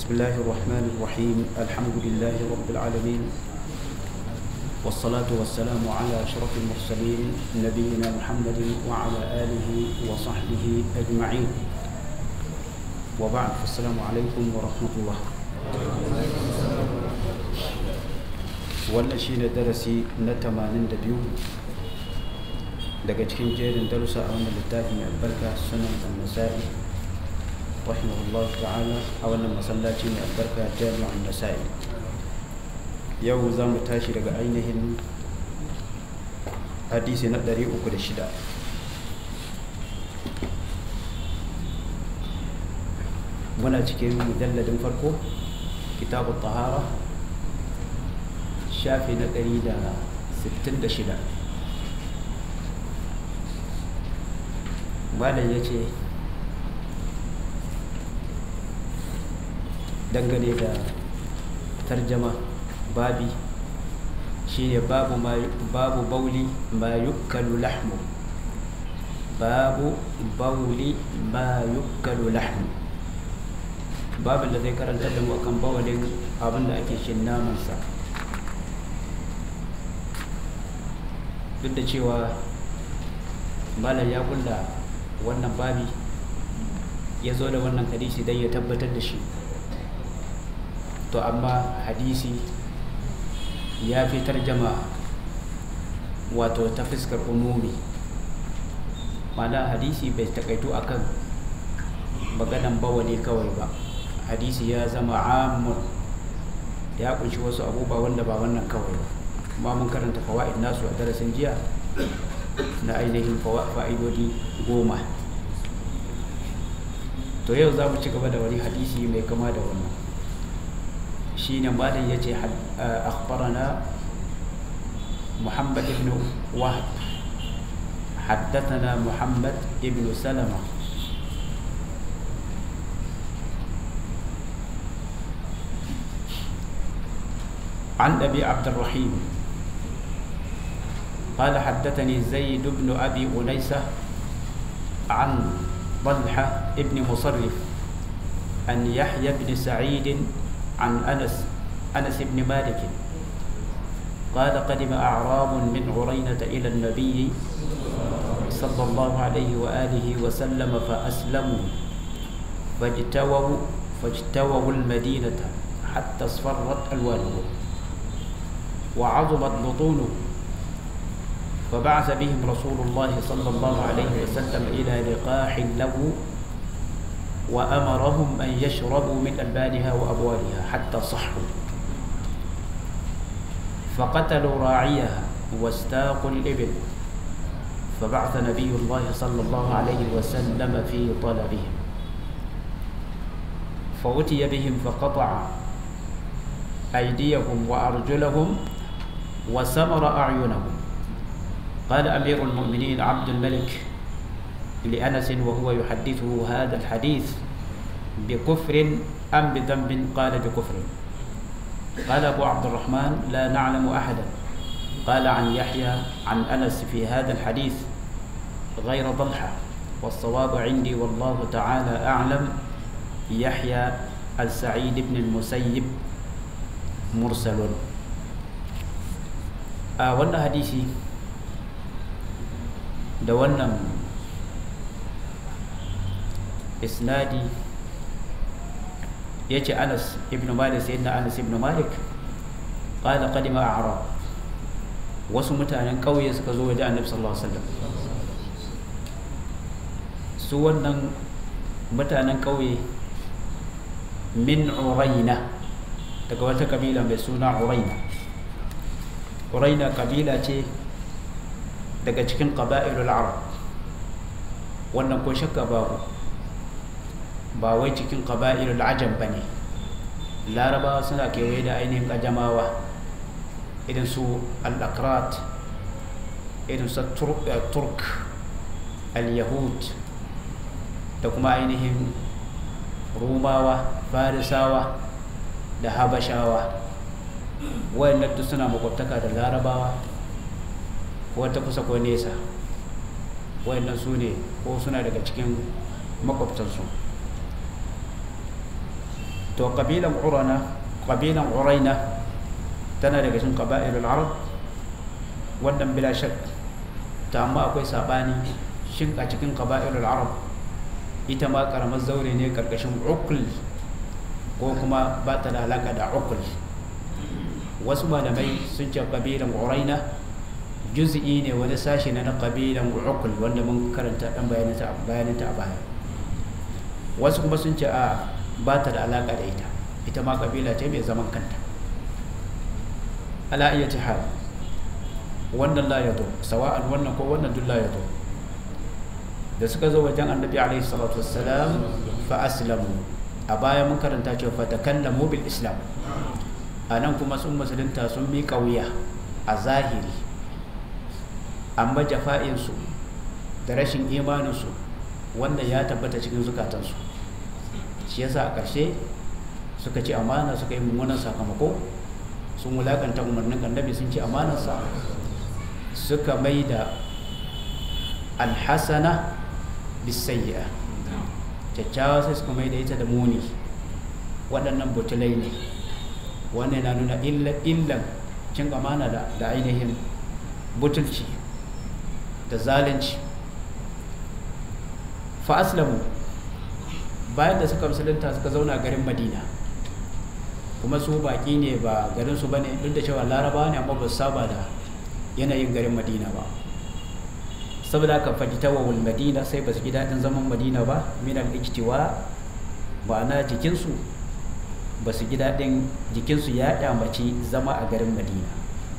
بسم الله الرحمن الرحيم الحمد لله رب العالمين والصلاة والسلام على أشرف المرسلين نبينا محمد وعلى آله وصحبه أجمعين وبعد السلام عليكم ورحمة الله wannan shi ne darasi na 82 daga cikin jerin darussa a wannan littafin albarka sunan annasa'i rahimahullah ta'ala a wannan masallaci mai albarka jami'an nasa'i yau za mu tashi daga ainihin hadisi na 306 muna cikin mujalladin farko kitabu tahara shafi na 166 malam ya ce dangane da tarjama babi shine babu babu bauli ma yukkalu lahmu babu bauli ma yukkalu lahmu babin da zai karanta da mu akan bawalin abin da ake shin namansa duk da cewa malam ya kulla wannan babi ya zo da wannan hadisi don ya tabbatar da shi to amma hadisi ya fi tarjama wato ta fuskar umumi mana hadisi bai takaitu akan maganan bawali kawai ba hadisi ya zama amun ya kunshi wasu abubuwa wanda ba wannan kawai ba kuma mun karanta fawa'id nasu a darasin jiya na ainihin fa'idodi goma to yau za mu ci gaba da wani hadisi mai kama da wannan shi ne malam ya ce akhbarana muhammad ibn wahab حدثنا محمد ابن سلمة عن أبي عبد الرحيم قال حدثني زيد بن أبي أنيسة عن طلحة ابن مصرف أن يحيى بن سعيد عن أنس أنس بن مالك قال قدم أعراب من عرينة إلى النبي صلى الله عليه وآله وسلم فأسلموا فاجتووا فاجتووا المدينة حتى اصفرت ألوانهم وعظمت بطونهم فبعث بهم رسول الله صلى الله عليه وسلم إلى لقاح له وأمرهم أن يشربوا من ألبانها وأبوالها حتى صحوا فقتلوا راعيها واستاقوا الإبل فبعث نبي الله صلى الله عليه وسلم في طلبهم فأتي بهم فقطع أيديهم وأرجلهم وسمر أعينهم قال أمير المؤمنين عبد الملك لأنس وهو يحدثه هذا الحديث بكفر أم بذنب قال بكفر قال أبو عبد الرحمن لا نعلم أحدا قال عن يحيى عن أنس في هذا الحديث غير ضلحة والصواب عندي والله تعالى أعلم يحيى السعيد بن المسيب مرسل آه وانا حديثي da wannan isnadi ya ce anas ibn malik sai na anas ibn malik ƙada ƙadima a arab wasu mutanen ƙauye suka zo waje annabi sallallahu alaihi wasallam su wannan mutanen ƙauye min uraina daga wata kabila mai suna uraina uraina kabila ce daga cikin ƙaba'ilul arab wannan ko shakka babu ba wai cikin ƙaba'ilul ajam ba ne larabawa suna kewaye da ainihin ƙajamawa irin su al-akrat irin su turk al-yahud da kuma ainihin rumawa farisawa da habashawa wayannan duk suna makwabtaka da larabawa wata kusa ko nesa wayannan su ne ko suna daga cikin makwabtansu to kabilan urana kabilan uraina tana daga cikin qaba'ilul arab wannan bila shak ta amma akwai sabani shin a cikin qaba'ilul arab ita ma karamar zaure ne karkashin ukul ko kuma ba ta da alaka da ukul wasu malamai sun ce kabilan uraina juz'i ne wani sashi na na kabilan ukul wanda mun karanta dan bayananta a baya wasu kuma sun ce a ba ta da alaka da ita ita ma kabila ce mai zaman kanta ala iya hal wannan la yato sawa'an wannan ko wannan duk la yato da suka zo wajen annabi alaihi salatu wassalam fa aslamu a baya mun karanta cewa fa takallamu bil islam anan kuma sun musulunta sun mi kauya a zahiri amma jafa'insu da rashin imaninsu wanda ya tabbata cikin zukatansu shi yasa a ƙarshe suka ci amana suka yi mummunan sakamako sun wulakanta umarnin annabi sun ci amanarsa suka mai da alhassana bisayya kyakkyawa sai suka mai da ita da muni waɗannan butulai ne wannan na nuna illan cin amana da ainihin butulci da zalunci fa aslamu bayan da suka musulunta suka zauna garin madina kuma su baki ne ba garin su bane duk da cewa laraba ne amma ba su saba da yanayin garin madina ba saboda haka fajitawawul madina sai ba su ji daɗin zaman madina ba minal ijtiwa ba na jikinsu ba su ji daɗin jikinsu ya kyamaci zama a garin madina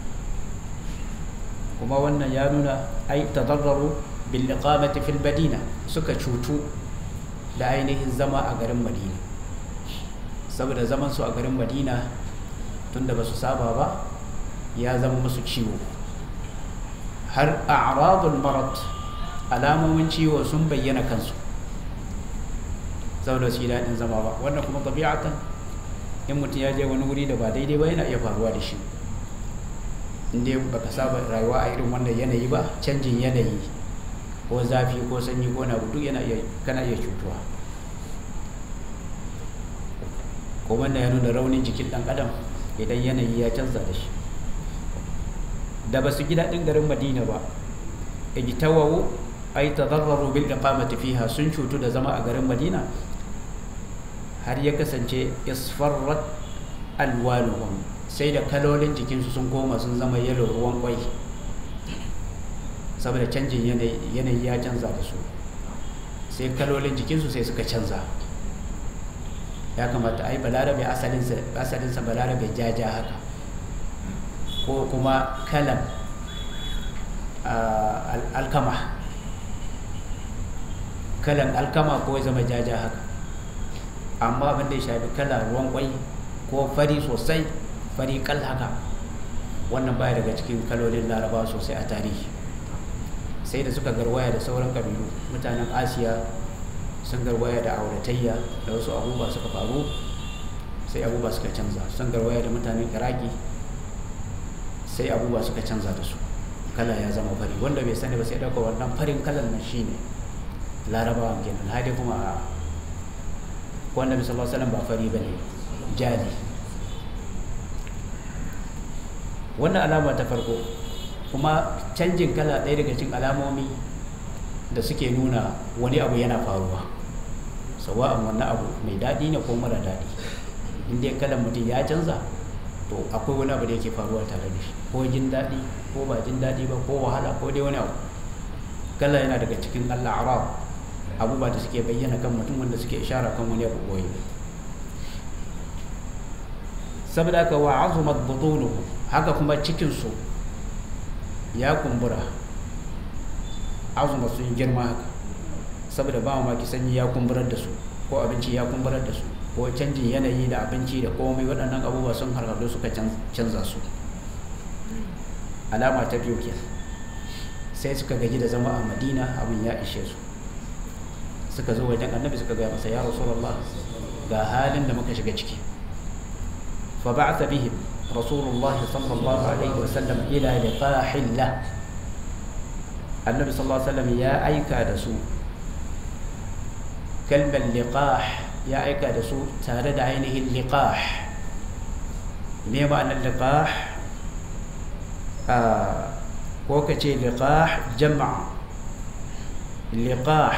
kuma wannan ya nuna ai tadarraru bil iqamati fil madina suka cutu da ainihin zama a garin madina saboda zaman su a garin madina tunda ba su saba ba ya zama musu ciwo har a'radul marad alamomin ciwo sun bayyana kansu saboda su yi daɗin zama ba wannan kuma tabi'atan in mutum ya je wani wuri da ba daidai ba yana iya faruwa da shi inda baka saba rayuwa a irin wannan yanayi ba canjin yanayi ko zafi ko sanyi ko na duk yana iya kana iya cutuwa ko wanda ya nuna raunin jikin dan adam idan yanayi ya canza da shi da ba su ji daɗin garin madina ba ijtawawu ay tadarraru bil iqamati fiha sun cutu da zama a garin madina har ya kasance isfarrat alwanuhum sai da kalolin jikinsu sun koma sun zama yalo ruwan kwai saboda canjin yanayi ya canza da su sai kalolin jikinsu sai suka canza ya kamata ai balarabe asalinsa balarabe jaja haka ko kuma kalan alkama kalan alkama ko ya zama jaja haka amma abin da ya shafi kala ruwan kwai ko fari sosai fari kal haka wannan baya daga cikin kalolin laraba sosai a tarihi sai da suka garwaya da sauran kabilu mutanen asiya sun garwaya da auratayya da wasu abubuwa suka faru sai abubuwa suka canza sun garwaya da mutanen iraki sai abubuwa suka canza da su kala ya zama fari wanda bai sani ba sai dauka wannan farin kalan nan shine larabawan kenan hadi kuma a wanda bisa Allah salam ba fari bane jali wannan alama ta farko kuma canjin kala ɗaya daga cikin alamomi da suke nuna wani abu yana faruwa sawa'an wannan abu mai daɗi ne ko mara daɗi inda kalan mutum ya canza to akwai wani abu da yake faruwa tare da shi ko jin daɗi ko ba jin daɗi ba ko wahala ko dai wani abu kala yana daga cikin allah arab abubuwa da suke bayyana kan mutum wanda suke ishara kan wani abu boye saboda haka wa azumat butunuhu haka kuma cikinsu ya kumbura azuma sun girma haka saboda ba maki sanyi ya kumburar da su ko abinci ya kumburar da su ko canjin yanayi da abinci da komai waɗannan abubuwa sun harhaɗu suka canza su alama ta biyu ke sai suka gaji da zama a madina abin ya ishe su suka zo wajen annabi suka gaya masa ya rasulullah ga halin da muka shiga ciki fa ba'atha bihim rasulullah sallallahu alaihi wasallam ila liqahillah annabi sallallahu alaihi wasallam ya aika da su kalmar liqah ya aika da su tare da ainihin liqah me ma'anar liqah ko ka ce liqah jama'a liqah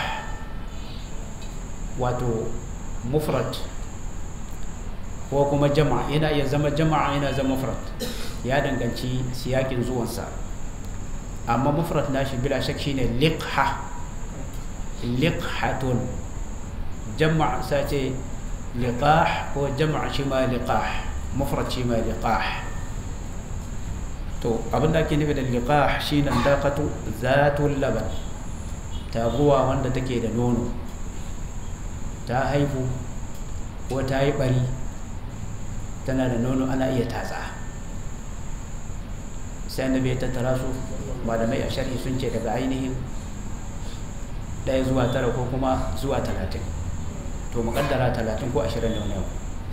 wato mufrad ko kuma jama'a yana iya zama jama'a yana zama mufrad ya danganci siyakin zuwansa amma mufrad nashi bila shak shine liqha liqhatun jama'a sace liqah ko jama'a shi ma liqah mufrad shi ma liqah to abin da ake nufi da liqah shine daqatu zatul laban taguwa wanda take da nono ta haifu ko ta yi bari tana da nono ana iya tatsa sai annabi ya tattara su malamai a sharhi sun ce daga ainihin ɗaya zuwa tara ko kuma zuwa talatin to muƙaddara talatin ko ashirin da wani yau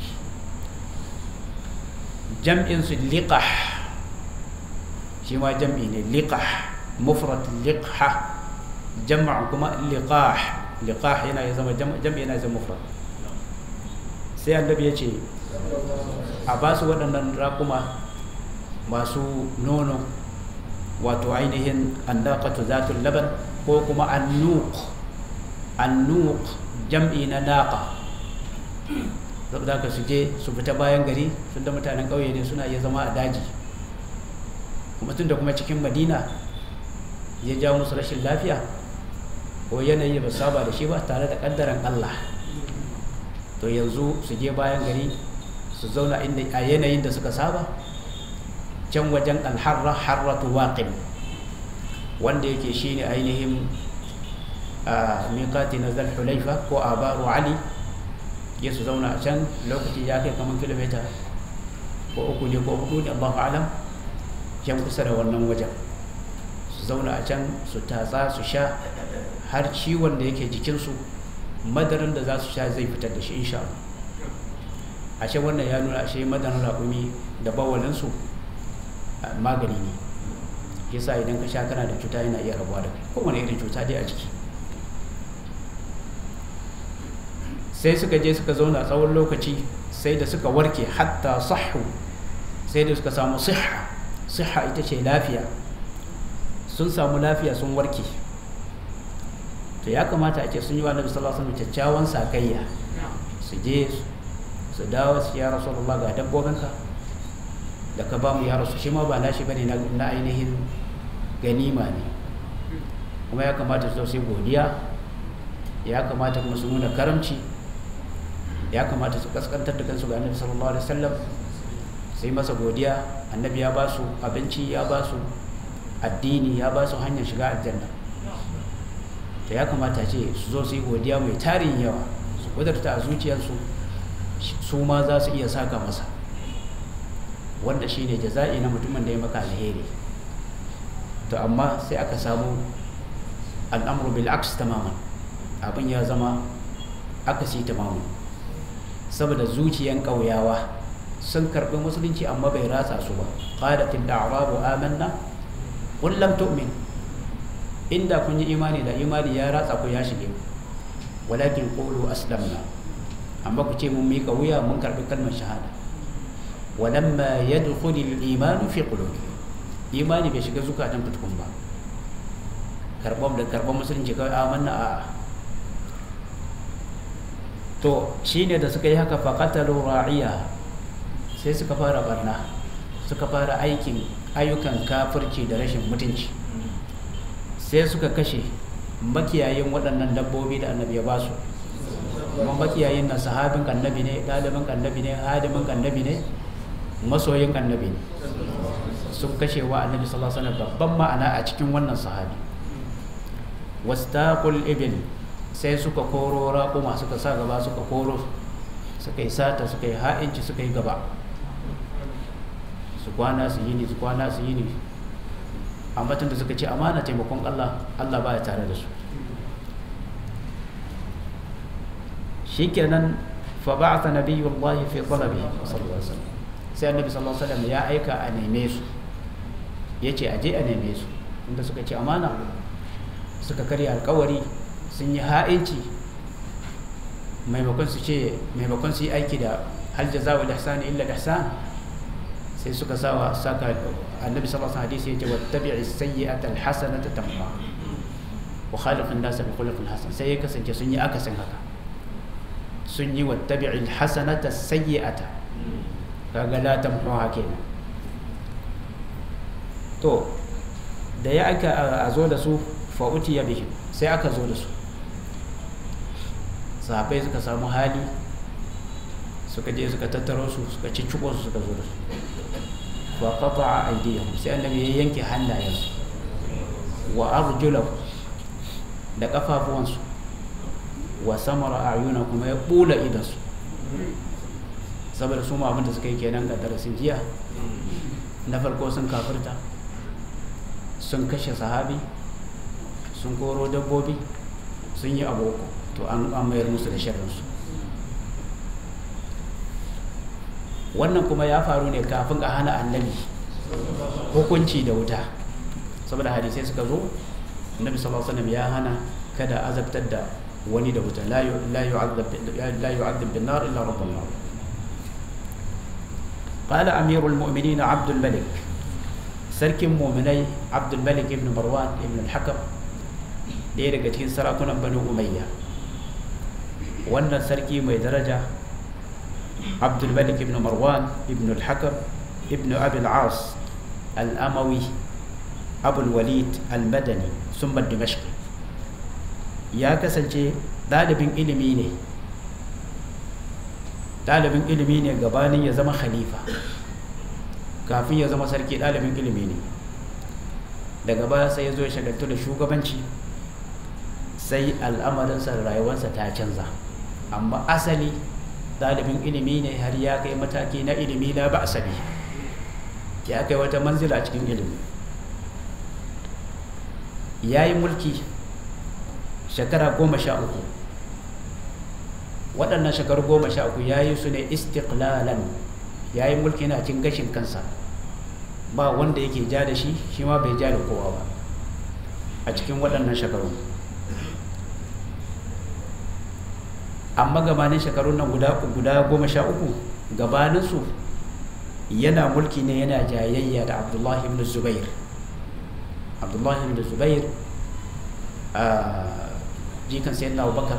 jam'in su liqah shi ma jam'i ne liqah mufrad liqha jama'a kuma liqah liqah yana ya zama jam'i yana zama mufrad sai annabi ya ce a ba su waɗannan raƙuma masu nono wato ainihin andaqatu zatul laban ko kuma annuq annuq jam'i na naqa saboda ka su je su fita bayan gari sun da mutanen ƙauye ne suna iya zama a daji kuma tun da kuma cikin madina ya ja musu rashin lafiya ko yanayi ba saba da shi ba tare da ƙaddaran allah to yanzu su je bayan gari su zauna a yanayin da suka saba can wajen alharra harratu waqim wanda yake shine ainihin miƙati na zulhulaifa ko abaru ali ya su zauna a can lokaci ya kai kamar kilomita ko uku ne ko hudu ne allahu alam can kusa da wannan wajen su zauna a can su tatsa su sha har ciwon da yake jikinsu madarin da za su sha zai fitar da shi insha Allah ashe wannan ya nuna ashe madarin raƙumi da bawalinsu magani ne yasa idan ka sha kana da cuta yana iya rabuwa da kai kowane irin cuta dai a jiki sai suka je suka zauna tsawon lokaci sai da suka warke hatta sahu sai da suka samu siha siha ita ce lafiya sun samu lafiya sun warke to ya kamata a ce sun yi wa nabi sallallahu alaihi wasallam kyakkyawan sakayya su je su dawo su ya rasulullah ga dabbobinka da ka ba mu ya rasu shi ma ba nashi bane na ainihin ganima ne kuma ya kamata su sai godiya ya kamata kuma su nuna karamci ya kamata su kaskantar da kansu ga annabi sallallahu alaihi wasallam sai masa godiya annabi ya ba su abinci ya ba su addini ya ba su hanyar shiga aljanna to ya kamata ce su zo su yi godiya mai tarin yawa su kudurta a zuciyarsu su ma za su iya saka masa wanda shi ne jaza'i na mutumin da ya maka alheri to amma sai aka samu al'amuru bil aks tamaman abin ya zama akasi tamaman saboda zuciyan ƙauyawa sun karɓi musulunci amma bai ratsa su ba qalatil a'rabu amanna qul lam tu'min inda kun yi imani da imani ya ratsa ku ya shige walakin qulu aslamna amma ku ce mun mika wuya mun karɓi kalmar shahada walamma yadkhulu al-iman fi qulubi imani bai shiga zukatan fitkun ba karɓar da karɓar musulunci kawai amanna a to shine da suka yi haka faqatalu ra'iya sai suka fara barna suka fara aikin ayyukan kafirci da rashin mutunci sai suka kashe makiyayin waɗannan dabbobi da annabi ya ba su kuma makiyayin na sahabin annabi ne ɗalibin annabi ne hadimin annabi ne masoyin annabi ne sun kashe wa annabi sallallahu alaihi wasallam babban ma'ana a cikin wannan sahabi wastaqul ibil sai suka koro raƙuma suka sa gaba suka koro suka yi sata suka yi ha'inci suka yi gaba su kwana su yi ne su kwana su yi ne amma tun da suka ce amana taimakon Allah Allah baya tare da su shikenan fa ba'atha nabiyullahi fi talabi sallallahu alaihi wasallam sai annabi sallallahu alaihi wasallam ya aika a neme su yace aje a neme su inda suka ce amana suka karya alkawari sun yi ha'inci maimakon su ce maimakon su yi aiki da hal jazaa'u al-ihsan illa al-ihsan sai suka sawa saka annabi sallallahu alaihi wasallam hadisi yace wattabi'i as-sayyi'ata al-hasanata tamha wa khaliqin nas bi khuluqin hasan sai ya kasance sun yi akasin haka sun yi wattabi'i al-hasanata as-sayyi'ata kaga la tamhuha kenan to da ya aka a zo da su fa utiya bihim sai aka zo da su sahabbai suka samu hali suka je suka tattaro su suka cicciko su suka zo da su fa qata'a aydiyahum sai annabi ya yanke hannayensu wa arjulahum da kafafuwansu wa samara ayuna kuma ya bula idansu saboda su ma abinda suka yi kenan ga darasin jiya na farko sun kafirta sun kashe sahabi sun koro dabbobi sun yi aboko to an mayar musu da sharrinsu wannan kuma ya faru ne kafin a hana annabi hukunci da wuta saboda hadisai suka zo annabi sallallahu alaihi wasallam ya hana kada azabtar da wani da wuta la yu'adhab bin nar illa rabbul nar قال أمير المؤمنين عبد الملك سرك مؤمني عبد الملك ابن مروان ابن الحكم ɗaya daga cikin sarakunan banu umayya wannan sarki mai daraja abdulmalik ibn marwan ibn al-hakam ibn abil as al-amawi abul walid al-madani summa dimashqi ya kasance ɗalibin ilimi ne ɗalibin ilimi ne gabanin ya zama khalifa kafin ya zama sarki ɗalibin ilimi ne daga baya sai ya zo ya shagaltu da shugabanci sai al'amarinsa da rayuwarsa ta canza amma asali ɗalibin ilimi ne har ya kai mataki na ilimi na ba asabi ya kai wata manzila cikin ilimi ya yi mulki shekara goma sha uku waɗannan shekaru goma sha uku ya yi su ne istiklalan ya yi mulki na cin gashin kansa ba wanda yake ja da shi shi ma bai ja da kowa ba a cikin waɗannan shekaru amma gabanin shekarun nan guda guda goma sha uku gabaninsu yana mulki ne yana jayayya da abdullahi ibn zubair abdullahi ibn zubair a jikan sayyidina abubakar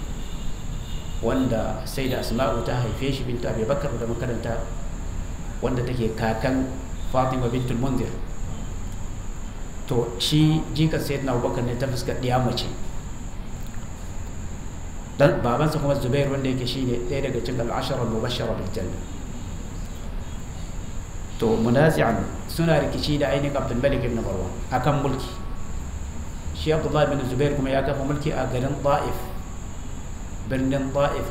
wanda sai da asma'u ta haife shi bintu abubakar da makaranta wanda take kakan fatima bintul munzir to shi jikan sayyidina abubakar ne ta fuskar ɗiya mace dan babansa kuma zubair wanda yake shine ɗaya daga cikin al'ashara mubashara bil janna to munazi'an suna rikici da ainihin abdul malik ibn marwan akan mulki shi abdullahi bin zubair kuma ya kafa mulki a garin ta'if birnin ta'if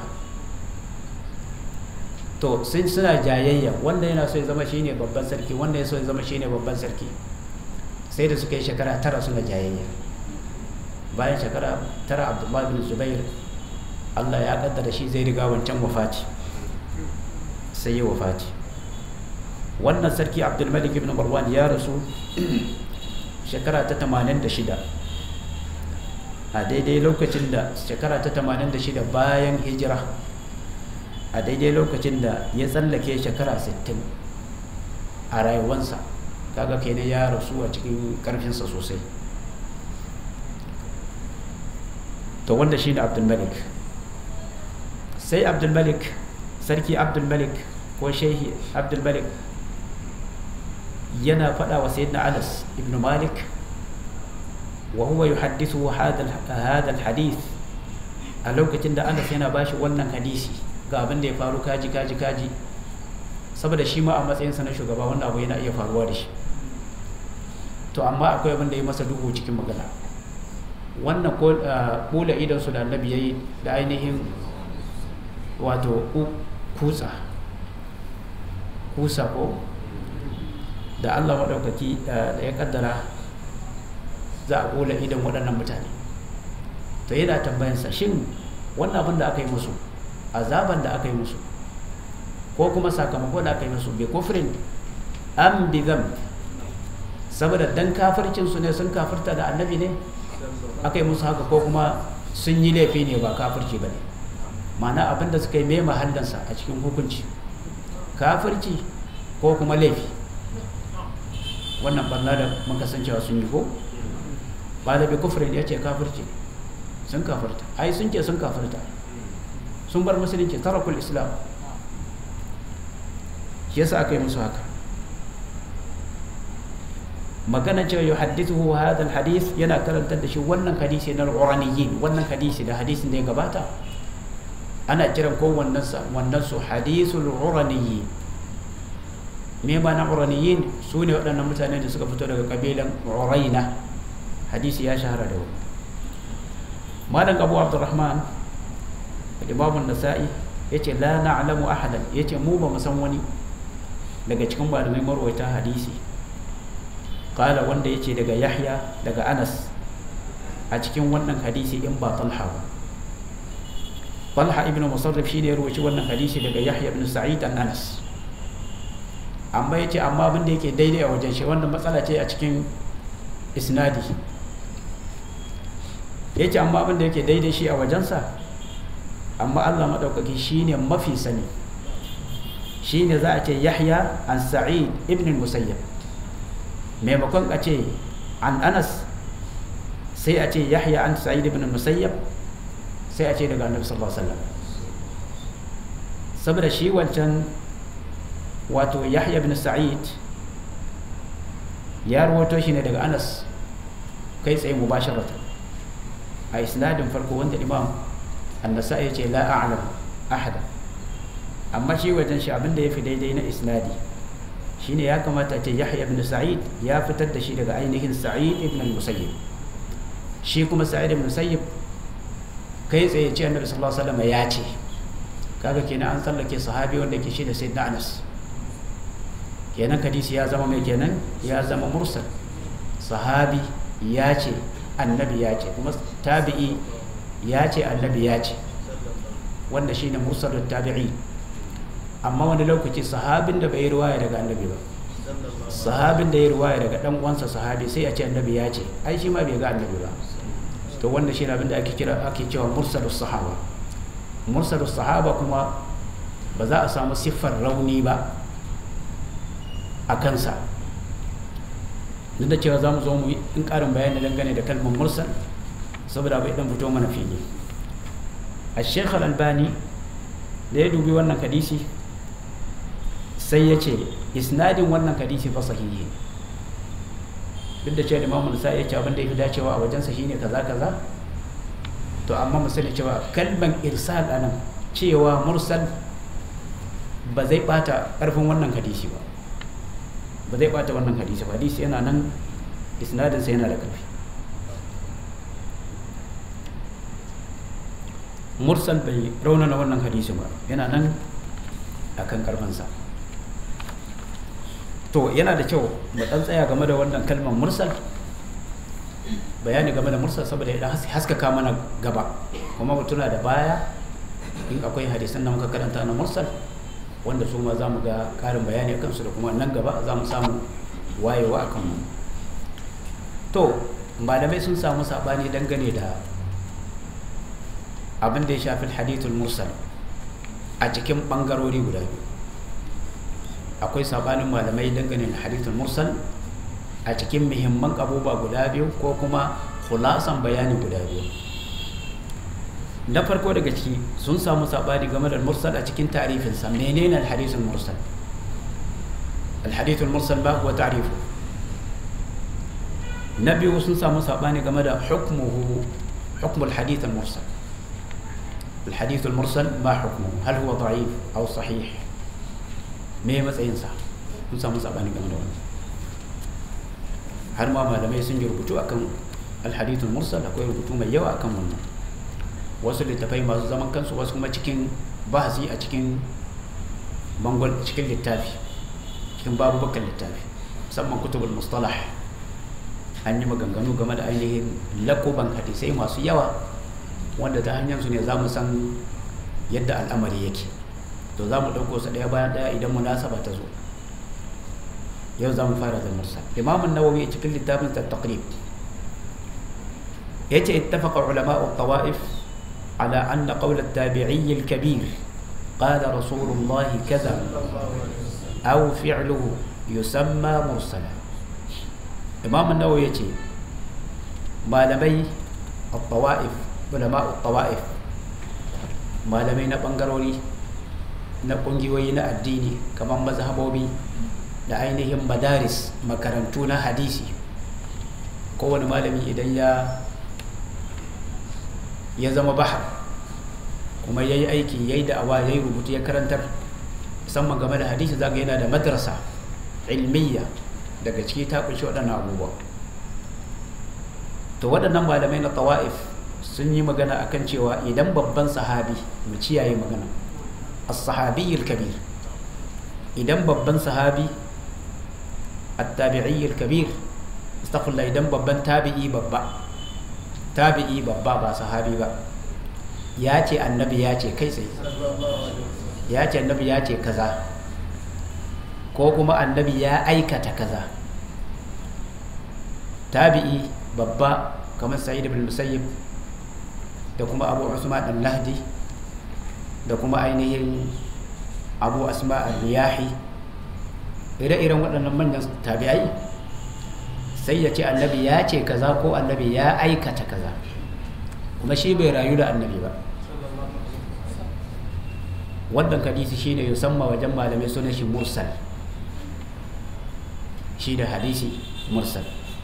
to sun suna jayayya wanda yana so ya zama shine babban sarki wanda ya so ya zama shine babban sarki sai da suka yi shekara tara suna jayayya bayan shekara tara abdullahi bin zubair Allah ya kaddara shi zai riga wancan wafati sai ya wafati wannan sarki abdulmalik ibn marwan ya rasu shekara ta 86 a daidai lokacin da shekara ta 86 bayan hijira a daidai lokacin da ya tsallake shekara 60 a rayuwansa kaga kenan ya rasu a cikin karfinsa sosai to wanda shi ne abdulmalik sai abdulmalik sarki abdulmalik ko shehi abdulmalik yana faɗa wa sayyidina anas ibn malik wa huwa yuhaddithu hadha alhadith a lokacin da anas yana bashi wannan hadisi ga abin da ya faru kaji kaji kaji saboda shi ma a matsayinsa na shugaba wannan abu yana iya faruwa da shi to amma akwai abin da ya masa duhu cikin magana wannan kula idan su da annabi yayi da ainihin wato kutsa kusa ko da Allah maɗaukaki da ya kaddara za a kula idan waɗannan mutane to yana tambayansa shin wannan abin da aka yi musu azaban da aka yi musu ko kuma sakamako da aka yi musu bai kofrin am bi saboda dan kafircinsu ne sun kafirta da annabi ne aka yi musu haka ko kuma sun yi laifi ne ba kafirci ba ne ma'ana abin da suka yi mai mahallansa a cikin hukunci kafirci ko kuma laifi wannan barna da muka san cewa sun yi ko ba da bi kufrin ya ce kafirci sun kafirta ai sun ce sun kafirta sun bar musulunci tarakul islam shi yasa aka yi musu haka magana cewa yau hadithu hadal hadith yana karantar da shi wannan hadisi na al-uraniyin wannan hadisi da hadisin da ya gabata ana kiran ko wannan sa wannan su hadithul uraniyin me ma na uraniyin su ne waɗannan mutane da suka fito daga kabilan uraina hadisi ya shahara da wani malam abu abdurrahman imamun nasa'i ya ce la na'lamu ahadan ya ce mu ba mu san wani daga cikin malamai marwaita hadisi kala wanda ya ce daga yahya daga anas a cikin wannan hadisi in ba talha ba talha ibn musarrif shi ne ya rubuci wannan hadisi daga yahya ibn sa'id an anas amma ya ce amma abin da yake daidai a wajen shi wannan matsala ce a cikin isnadi ya ce amma abin da yake daidai shi a wajensa amma allah maɗaukaki shi ne mafi sani shi ne za a ce yahya an sa'id ibn musayyab maimakon a ce an anas sai a ce yahya an sa'id ibn musayyab sai a ce daga annabi sallallahu alaihi wasallam saboda shi wancan wato yahya ibn sa'id ya rawato shi ne daga anas kai tsaye mubasharatan a isnadin farko wanda imam annasa ya ce la a'lam ahada amma shi wajen shi abinda ya fi daidai na isnadi shine ya kamata ce yahya ibn sa'id ya fitar da shi daga ainihin sa'id ibn musayyib shi kuma sa'id ibn musayyib kai tsaye ce annabi sallallahu alaihi wasallam ya ce kaga kenan an tsallake sahabi wanda ke shi da sayyidina anas kenan hadisi ya zama mai kenan ya zama mursal sahabi ya ce annabi ya ce kuma tabi'i ya ce annabi ya ce wanda shi ne mursalin tabi'i amma wani lokaci sahabin da bai yi ruwaya daga annabi ba sahabin da ya ruwaya daga dan uwansa sahabi sai a ce annabi ya ce ai shi ma bai ga annabi ba to wanda shi ne abin da ake kira ake cewa mursalus sahaba mursalus sahaba kuma ba za a samu siffar rauni ba a kansa duk da cewa za mu zo mu yi in ƙarin bayani dangane da kalmar mursal saboda bai dan fito mana fili a sheikh al-albani da ya dubi wannan hadisi sai ya ce isnadin wannan hadisi fa sahihi duk da cewa imamu nisa ya ce abin da ya fi dacewa a wajensa shine kaza kaza to amma mu sani cewa kalman irsal anan cewa mursal ba zai bata karfin wannan hadisi ba ba zai bata wannan hadisi ba hadisi yana nan isnadinsa yana da karfi mursal bai raunana wannan hadisi ba yana nan a kan karfansa to yana da kyau mu dan tsaya game da wannan kalmar mursal bayani game da mursal saboda idan haskaka mana gaba kuma mu tuna da baya in akwai hadisan da muka karanta na mursal wanda su ma za mu ga karin bayani a kansu da kuma nan gaba za mu samu wayewa a kanmu to malamai sun samu sabani dangane da abin da ya shafi hadithul mursal a cikin bangarori guda biyu akwai sabanin malamai dangane da hadithul mursal a cikin muhimman abubuwa guda biyu ko kuma khulasan bayani guda biyu na farko daga ciki sun samu sabani game da mursal a cikin ta'rifinsa menene al-hadithul mursal al-hadithul mursal ba huwa ta'rifu na biyu sun samu sabani game da hukmuhu hukmul hadith al-mursal الحديث المرسل ما حكمه هل هو ضعيف أو صحيح me matsayinsa sun samu sabani game da wani har ma malamai sun yi rubutu akan alhadithul mursal akwai rubutu mai yawa akan wannan wasu littafai masu zaman kansu wasu kuma cikin bahasi a cikin bangon cikin littafi cikin babu bakan littafi musamman kutubul mustalah an yi maganganu game da ainihin lakuban hadisai masu yawa wanda ta hanyar su ne za mu san yadda al'amari yake to za mu ɗauko su ɗaya bayan ɗaya idan munasaba ta zo yau za mu fara da mursal imamun nawawi a cikin littafin ta taqrib ya ce ittafaqa ulama'u tawa'if على أن قول التابعي الكبير قال رسول الله كذا أو فعله يسمى مرسلا إمام النووي يتي malamai الطوائف علماء الطوائف malamai na ɓangarori na ƙungiyoyi na addini kamar mazhabobi da ainihin madaris makarantu na hadisi kowane malami idan ya ya zama bahar kuma ya yi aiki ya yi da'awa ya yi rubutu ya karantar musamman game da hadisi zaga yana da madrasa ilmiya daga ciki ta kunshi waɗannan abubuwa to waɗannan malamai na tawa'if sun yi magana akan cewa idan babban sahabi mu ciyaye magana as-sahabi kabir idan babban sahabi at-tabi'i kabir astaghfirullah idan babban tabi'i babba tabi'i babba ba sahabi ba ya ce annabi ya ce kai tsaye ya ce annabi ya ce kaza ko kuma annabi ya aikata kaza tabi'i babba kamar sa'id ibn musayyib da kuma abu usman al-lahdi da kuma ainihin abu asma al-riyahi ire-iren waɗannan manyan tabi'ai sai ya ce annabi ya ce kaza ko annabi ya aikata kaza kuma shi bai rayu da annabi ba wannan hadisi shine yusamma wajen malamai sunan shi mursal shi da hadisi mursal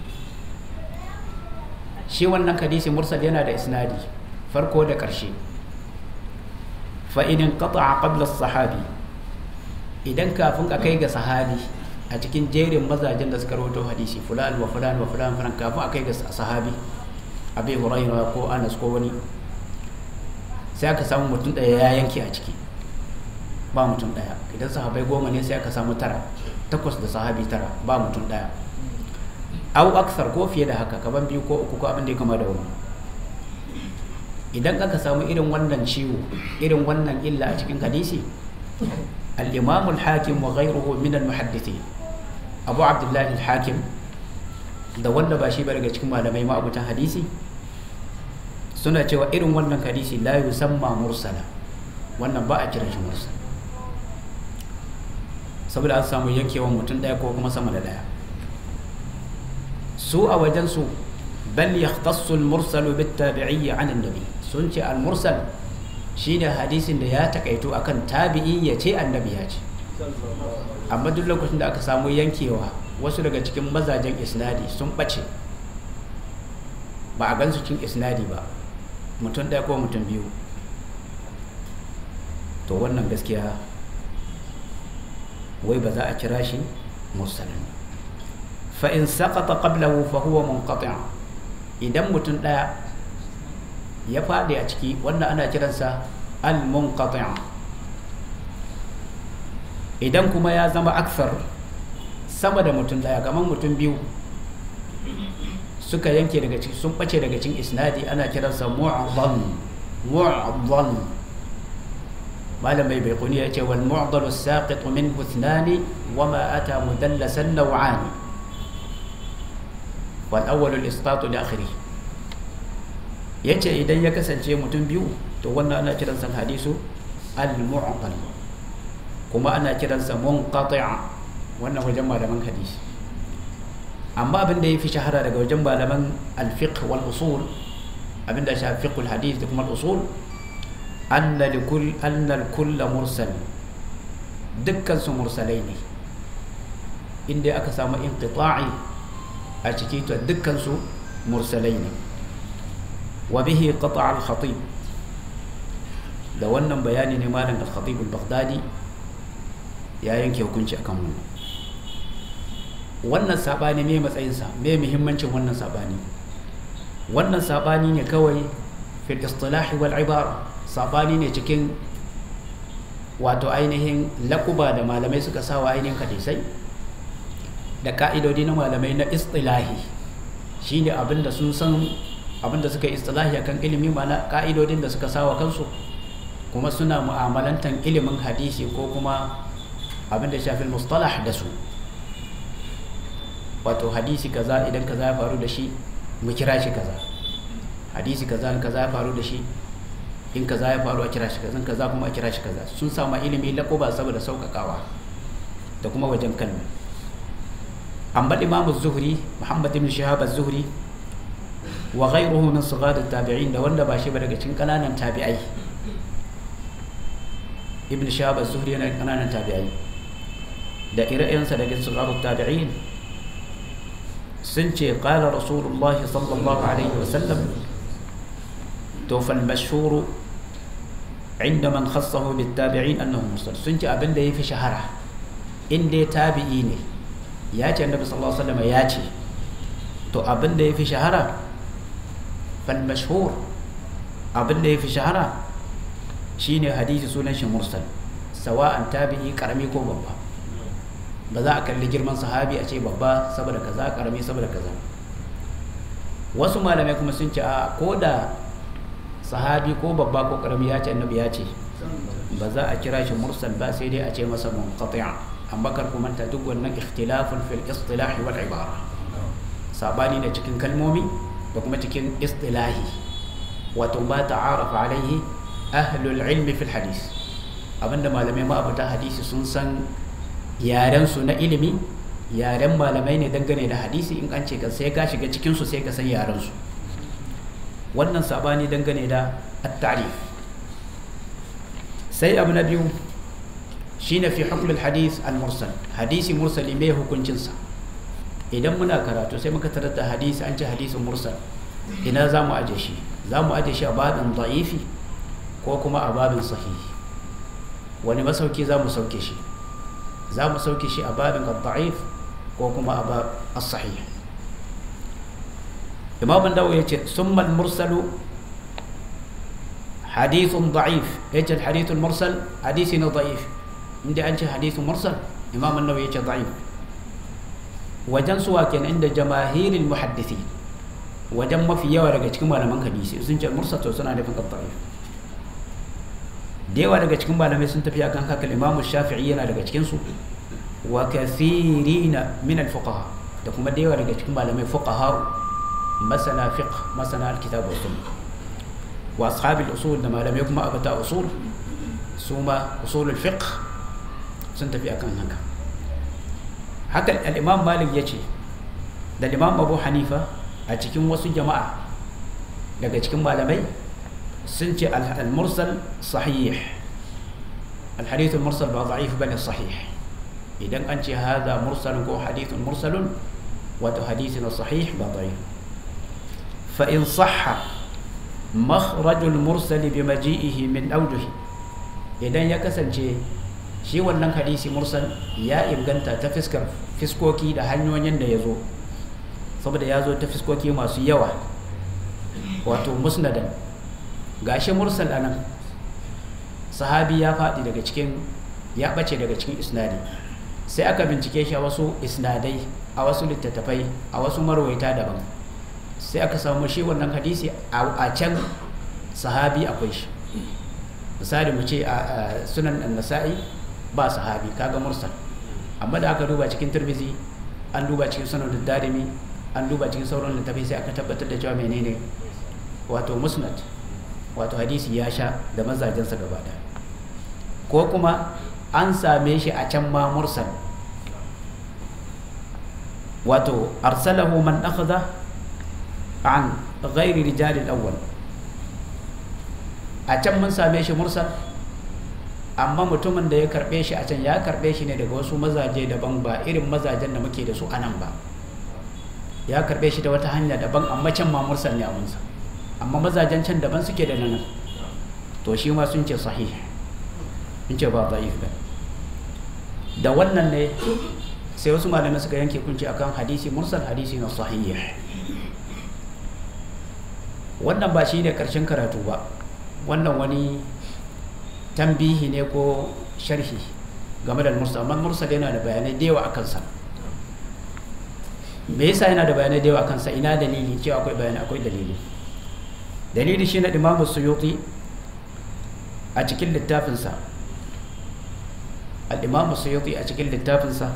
shi wannan hadisi mursal yana da isnadi farko da ƙarshe fa'inin qata'a qabla sahabi idan kafin a kai ga sahabi a cikin jerin mazajen da suka rawaito hadisi fulan wa fulan wa fulan fulan kafin a kai ga sahabi abi hurairah ko anas ko wani sai aka samu mutum ɗaya ya yanke a ciki ba mutum ɗaya idan sahabai goma ne sai aka samu tara takwas da sahabi tara ba mutum ɗaya au aksar ko fiye da haka kaban biyu ko uku ko abin da ya kama da wani idan aka samu irin wannan ciwo irin wannan illa a cikin hadisi al-imam al-hakim wa ghayruhu min al-muhaddithin abu abdullah al-hakim da wanda ba shi ba daga cikin malamai ma'abutan hadisi suna cewa irin wannan hadisi la yusamma mursala wannan ba a kiran shi mursala saboda an samu yankewan mutum daya ko kuma sama da daya su a wajensu bal yahtassu al-mursalu bit-tabi'i 'an an-nabi sun ce al-mursal shine hadisin da ya takaito akan tabi'i ya ce annabi ya ce amma duk lokacin da aka samu yankewa wasu daga cikin mazajen isnadi sun bace ba a gansu cikin isnadi ba mutum ɗaya ko mutum biyu to wannan gaskiya wai ba za a kira shi mursalin fa in saqata qablahu fa huwa munqati' idan mutum ɗaya ya faɗi a ciki wannan ana kiransa al-munqati' idan kuma ya zama aksar sama da mutum ɗaya kamar mutum biyu suka yanke daga ciki sun ɓace daga cikin isnadi ana kiransa mu'adhal mu'adhal malam mai bai kuni ya ce wal mu'adhalu saqitu minhu ithnani wa ma ata mudallasan naw'ani wal awwalu al-isqatu li akhirih yace idan ya kasance mutum biyu to wannan ana kiransa hadisu al-mu'dal kuma ana kiransa munqati' wannan wajen malaman hadisi amma abin da yafi shahara daga wajen malaman al-fiqh wal usul abin da shafi fiqh al-hadith da kuma al-usul anna likul anna al-kull mursal dukkan su mursalai ne inda aka samu inqita'i a ciki to dukkan su mursalai ne وبه قطع الخطيب da wannan bayani ne malam al-khatib al-baghdadi ya yanke hukunci akan wannan wannan sabani me matsayinsa me muhimmancin wannan sabani wannan sabani ne kawai fil istilah wal ibara sabani ne cikin wato ainihin lakuba da malamai suka sawa ainihin hadisai da ka'idodi na malamai na istilahi shine abinda sun san abinda suka yi istilahi akan ilimi mana ka'idodin da suka sawa kansu kuma suna mu'amalantan ilimin hadisi ko kuma abinda shafi mustalah da su wato hadisi kaza idan kaza ya faru da shi mu kira shi kaza hadisi kaza kaza ya faru da shi in kaza ya faru a kira shi kaza in kaza kuma a kira shi kaza sun sama ilimi laƙuba saboda sauƙaƙawa da kuma wajen kalma an baɗi imamu zuhri muhammad ibn shahab az-zuhri wa ghayruhu min sighar tabi'in da wanda ba shi ba daga cikin kananan tabi'ai ibn shahab az-zuhri yana kananan tabi'ai da ire-irensa daga sighar tabi'in sun ce qala rasulullah sallallahu alaihi wa sallam to fal mashhur inda man khassahu bit tabi'in annahu mursal sun ce abinda yafi shahara in dai tabi'i ne ya ce annabi sallallahu alaihi wasallam ya ce to abinda yafi shahara fal mashhur abinda yafi shahara shine hadisi sunan shi mursal sawa'an tabi'i karami ko babba ba za a kalli girman sahabi a ce babba saboda kaza karami saboda kaza wasu malamai kuma sun ce a ko da sahabi ko babba ko karami ya ce annabi ya ce ba za a kira shi mursal ba sai dai a ce masa munqati'a amma kar ku manta duk wannan ikhtilafun fil istilahi wal ibara sabani da cikin kalmomi da kuma cikin istilahi wato ba ta'arafa alaihi ahlul ilmi fil hadis abinda malamai ma abuta hadisi sun san yaren su na ilimi yaren malamai ne dangane da hadisi in an ce ka sai ka shiga cikin su sai ka san yaren su wannan sabani dangane da at-ta'rif sai abu na biyu shine fi hukm al-hadith al-mursal hadisi mursali mai hukuncin sa idan muna karatu sai muka tarar da hadisi an ce hadisin mursal ina za mu aje shi za mu aje shi a babin da'ifi ko kuma a babin sahihi wani masauki za mu sauke shi za mu sauke shi a babin da'if ko kuma a bab as-sahih imam an-nawawi yace summa al-mursalu hadithun da'if yace al-hadith al-mursal hadisi na da'if inda an ce hadithun mursal imam an-nawawi yace da'if wajen suwa kenan inda jamaahirul muhaddisi wajen mafi yawa daga cikin malaman hadisi sun ce mursal to suna nufin da'if da yawa daga cikin malamai sun tafi akan haka imamu shafi'i yana daga cikin su wa kathirina min al-fuqaha da kuma da yawa daga cikin malamai fuqaha masana fiqh masana al-kitab wa sunnah wa ashab al-usul da malamai kuma abata usul su ma usul al-fiqh sun tafi akan haka haka al-imam malik yace da imam abu hanifa a cikin wasu jama'a daga cikin malamai sun ce al-mursal sahih al-hadith al-mursal ba da'if bane sahih idan an ce hadha mursal ko hadithun mursalun wato hadithun sahih ba da'if fa in sahha makhraj al-mursal bi maji'ihi min awjuhi idan ya kasance shi wannan hadisi mursal ya inganta ta fiskar fiskoki da hanyoyin da ya zo saboda ya zo ta fiskoki masu yawa wato musnadan gashi mursal anan sahabi ya faɗi daga cikin ya ɓace daga cikin isnadi sai aka bincike shi a wasu isnadai a wasu littattafai a wasu marwaita daban sai aka samu shi wannan hadisi a can sahabi akwai shi misali mu ce a sunan nasa'i ba sahabi kaga mursal amma da aka duba cikin turbizi an duba cikin sunan darimi an duba cikin sauran littattafai sai aka tabbatar da cewa menene wato musnad wato hadisi ya sha da mazajensa gaba da ko kuma an same shi a can ma mursal wato arsalahu man akhadha an ghairi rijal al-awwal a can mun same shi mursal amma mutumin da ya karbe shi a can ya karbe shi ne daga wasu mazaje daban ba irin mazajen da muke da su anan ba ya karbe shi ta wata hanya daban amma can ma mursal ne a munsa amma mazajen can daban suke da nan to shi ma sun ce sahih sun ce ba da'if ba da wannan ne sai wasu malamai suka yanke kunci akan hadisi mursal hadisi na sahih wannan ba shi ne karshen karatu ba wannan wani tambihi ne ko sharhi game da mursal amma mursal yana da bayanai da yawa a kansa me yasa yana da bayanai da yawa a kansa ina dalili cewa akwai bayanai akwai dalili dalili shi na imamu suyuti a cikin littafinsa al'imamu suyuti a cikin littafinsa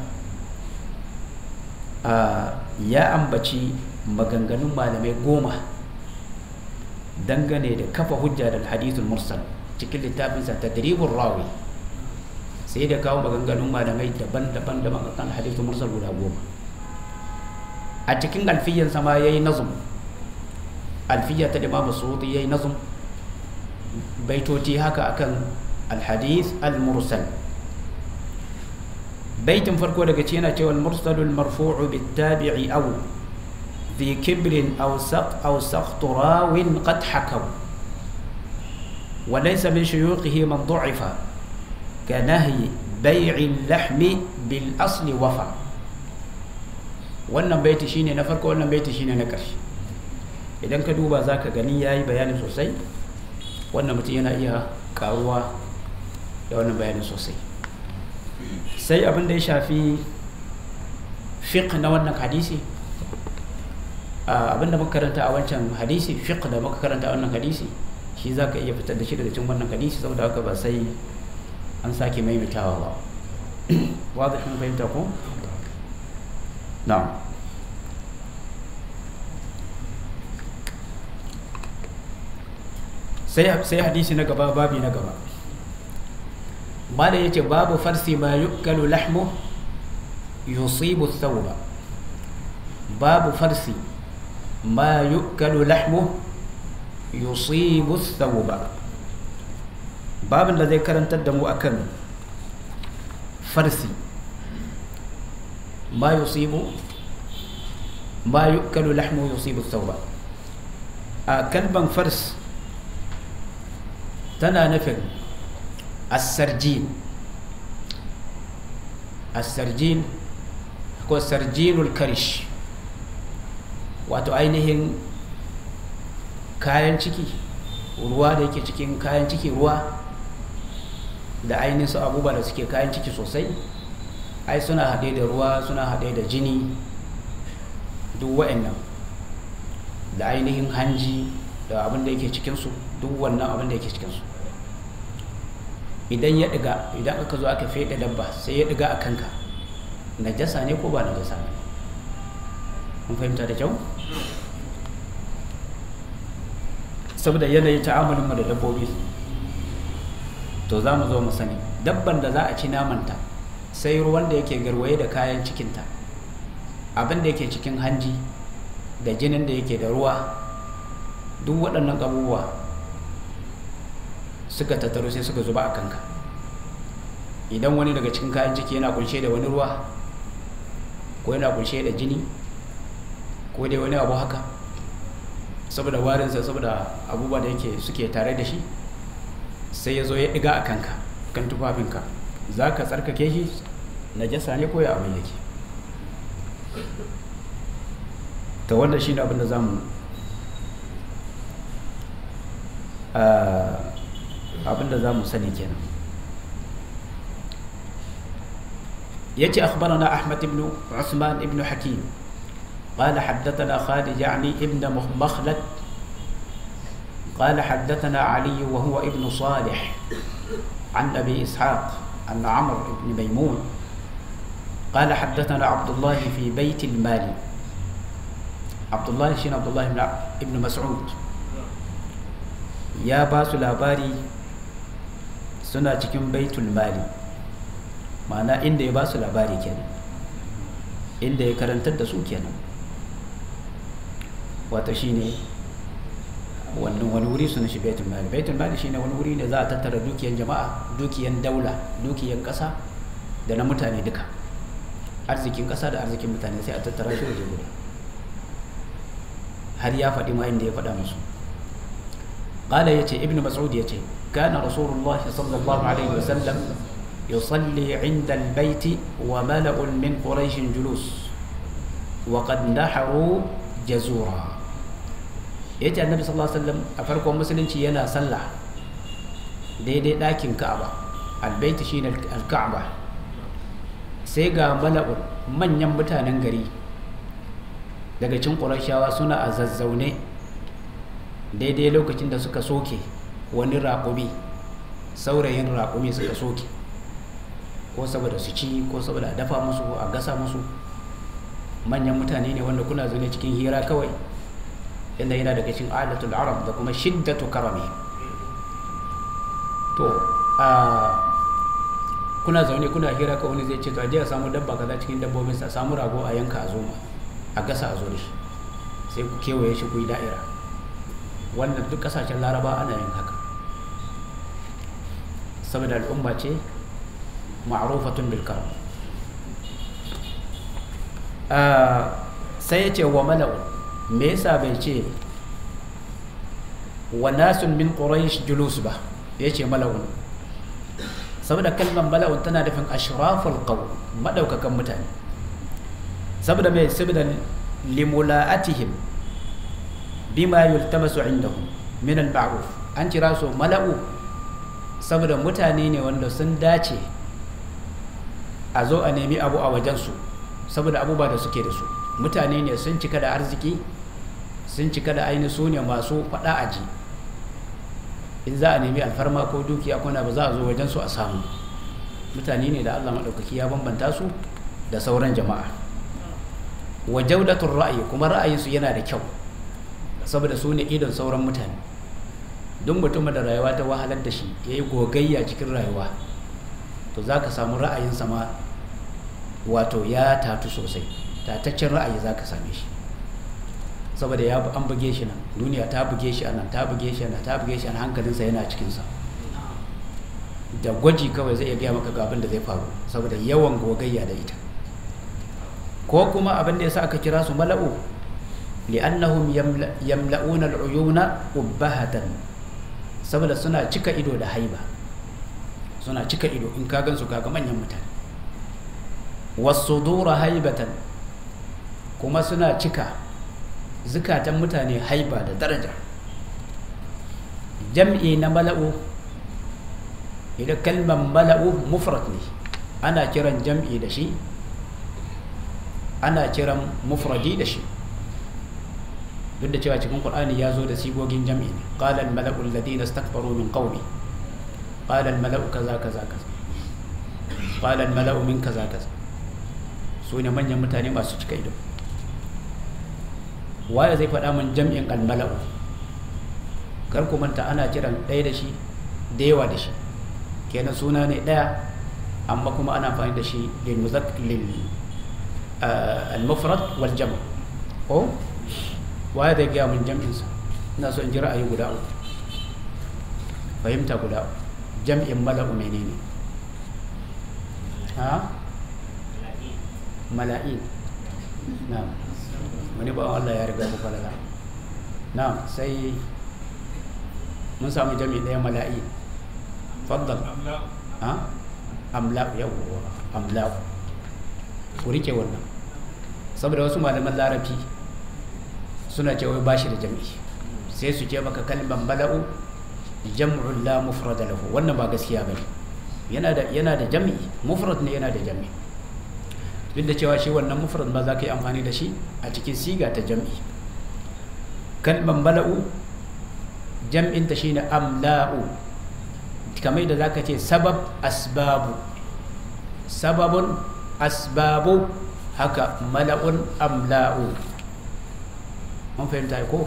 ya ambaci maganganun malamai goma dangane da kafa hujja da hadithul mursal cikin littafinsa tadribur rawi sai da kawo maganganun malamai daban-daban daban kan hadithul mursal guda goma a cikin alfiyan sama yayi nazum alfiya ta imam suudi yayi nazum baitoti haka akan alhadith al-mursal baitin farko daga ci yana cewa al-mursalu al-marfu'u bit-tabi'i aw ذي كبر أو سق أو سقط راو قد حكوا وليس من شيوخه من ضعف كنهي بيع اللحم بالأصل وفى wannan baiti shine na farko wannan baiti shine na ƙarshe idan ka duba za ka gani ya yi bayani sosai wannan mutum yana iya karuwa da wannan bayani sosai sai abin da ya shafi fiqh na wannan hadisi abinda muka karanta a wancan hadisi fiqh da muka karanta a wannan hadisi shi za ka iya fitar da shi daga cikin wannan hadisi saboda haka ba sai an sake maimaitawa ba wadda kun fahimta ko na'am sai sai hadisi na gaba babi na gaba mala yace babu farsi ma yukalu lahmu yusibu thawba babu farsi ما يؤكل لحمه يصيب الثوب باب الذي كرنت الدم أكل فرسي ما يصيب ما يؤكل لحمه يصيب الثوب كلبا فرس تنا نفل السرجين السرجين هو السرجين الكرش wato ainihin kayan ciki ruwa da yake cikin kayan ciki ruwa da ainihin su abubuwa da suke kayan ciki sosai ai suna haɗe da ruwa suna haɗe da jini duk wa'annan da ainihin hanji da abin da yake cikinsu duk wannan abin da yake cikinsu idan ya ɗiga idan aka zo aka feɗe dabba sai ya ɗiga a kanka najasa ne ko ba najasa ne mun fahimta da kyau saboda yanayin ta'amulinmu da dabbobi to za mu zo mu sani dabban da za a ci namanta sai ruwan da yake garwaye da kayan cikinta abin da yake cikin hanji da jinin da yake da ruwa duk waɗannan abubuwa suka tattaru sai suka zuba a kanka idan wani daga cikin kayan ciki yana kunshe da wani ruwa ko yana kunshe da jini ko dai wani abu haka saboda warinsa saboda abubuwa da yake suke tare da shi sai ya zo ya ɗiga a kanka kan tufafinka za ka tsarkake shi najasa ne ko ya abin yake ta wanda shi ne abin da za mu abin da za mu sani kenan ya ce akhbarana ahmad ibn usman ibn hakim قال حدثنا خالد يعني ابن مخلد قال حدثنا علي وهو ابن صالح عن ابي اسحاق عن عمرو بن ميمون قال حدثنا عبد الله في بيت المال عبد الله شين عبد الله بن ابن مسعود يا باس labari suna cikin baitul mali ma'ana inda ya basu labari kenan inda ya karantar da su kenan wato shine wannan wani wuri suna shi baitul mali baitul mali shine wani wuri ne za a tattara dukiyan jama'a dukiyan daula dukiyan kasa da na mutane duka arzikin kasa da arzikin mutane sai a tattara shi waje guda har ya faɗi ma inda ya faɗa musu qala yace ibnu mas'ud yace kana rasulullah sallallahu alaihi wasallam yusalli 'inda al-bayt wa mala'un min quraish julus وقد نحروا جزورا ya ce annabi sallallahu alaihi wasallam a farkon musulunci yana sallah daidai ɗakin ka'aba albaiti shine alka'aba sai ga mala'un manyan mutanen gari daga cin ƙurashawa suna a zazzaune daidai lokacin da suka soke wani raƙumi saurayin raƙumi suka soke ko saboda su ci ko saboda a dafa musu a gasa musu manyan mutane ne wanda kuna zaune cikin hira kawai inda yana daga cikin adatul arab da kuma shiddatu karami to kuna zaune kuna hira ka wani zai ce to aje a samu dabba kaza cikin dabbobin sa samu rago a yanka a zo a gasa a zo da shi sai ku kewaye shi ku yi da'ira wannan duk kasashen laraba ana yin haka saboda al'umma ce ma'rufatun bil karam sai ya ce wa mala'un me yasa bai ce wa nasun min quraish julus ba ya ce mala'un saboda kalmar mala'un tana nufin ashraful qaw madaukakan mutane saboda mai saboda limula'atihim bima yultamasu indahum min al-ma'ruf an kira su mala'u saboda mutane ne wanda sun dace a zo a nemi abu a wajensu saboda abubuwa da suke da su mutane ne sun cika da arziki sun cika da aini su ne masu faɗa aji in za a nemi alfarma ko dukiya kuna ba za a zo wajensu a samu mutane ne da allah maɗaukaki ya bambanta su da sauran jama'a wa jaudatun ra'ayi kuma ra'ayinsu yana da kyau saboda su ne idon sauran mutane duk mutumin da rayuwa ta wahalar da shi ya yi gogayya cikin rayuwa to za ka samu ra'ayinsa ma wato ya tatu sosai tataccen ra'ayi za ka same shi saboda ya an buge shi nan duniya ta buge shi a nan ta buge shi a nan ta buge shi a nan hankalinsa yana cikinsa da gwaji kawai zai iya gaya maka ga abin da zai faru saboda yawan gogayya da ita ko kuma abin da ya sa aka kira su mala'u li'annahum yamla'una al'uyuna ubbahatan saboda suna cika ido da haiba suna cika ido in ka gansu kaga manyan mutane wasudura haibatan kuma suna cika zukatan mutane haiba da daraja jam'i na mala'u idan kalmar mala'u mufrad ne ana kiran jam'i da shi ana kiran mufradi da shi duk da cewa cikin qur'ani ya zo da sigogin jam'i ne qala al mala'u alladhina istakbaru min qawmi qala al mala'u kaza kaza kaza qala al mala'u min kaza kaza su ne manyan mutane masu cika ido waye zai faɗa min jam'in al mala'u kar ku manta ana kiran ɗaya da shi da yawa da shi kenan suna ne ɗaya amma kuma ana amfani da shi lil muzakkil al mufrad wal jam' ko waye zai gaya min jam'insa ina so in ji ra'ayi guda uku fahimta guda uku jam'in mala'u menene ha mala'in na wani ba Allah ya riga ku falala na sai mun samu jami'i ɗaya mala'in faddal ha amla yawwa amla ku rike wannan saboda wasu malaman larabci suna cewa ba shi da jam'i sai su ce maka kalmar bala'u jam'un la mufrada lahu wannan ba gaskiya bane yana da yana da jam'i mufrad ne yana da jam'i duk da cewa shi wannan mufrad ba za ka yi amfani da shi a cikin siga ta jam'i kalmar bala'u jam'in ta shine amla'u kamar da zaka ce sabab asbabu sababun asbabu haka mala'un amla'u mun fahimta ko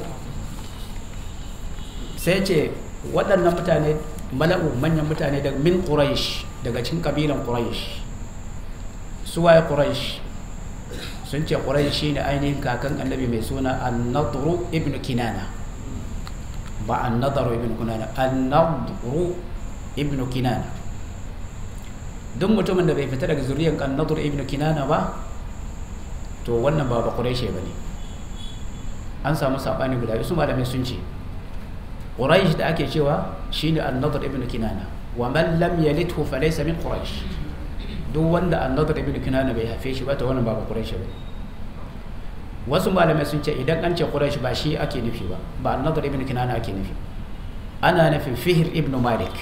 sai ce waɗannan mutane mala'u manyan mutane daga min quraish daga cikin kabilan quraish su waye quraish sun ce quraish shine ainihin kakan annabi mai suna an-nadru ibn kinana ba an-nadru ibn kinana an-nadru ibn kinana duk mutumin da bai fita daga zuriyar an-nadru ibn kinana ba to wannan ba ba quraish bane an samu sabani guda su malamai sun ce quraish da ake cewa shine an-nadr ibn kinana wa man lam yalidhu fa laysa min quraish duk wanda an-nadr ibn kinana bai haife shi ba to wannan ba ba quraish ba wasu malamai sun ce idan an ce quraish ba shi ake nufi ba ba an-nadr ibn kinana ake nufi ana nufin fihr ibn malik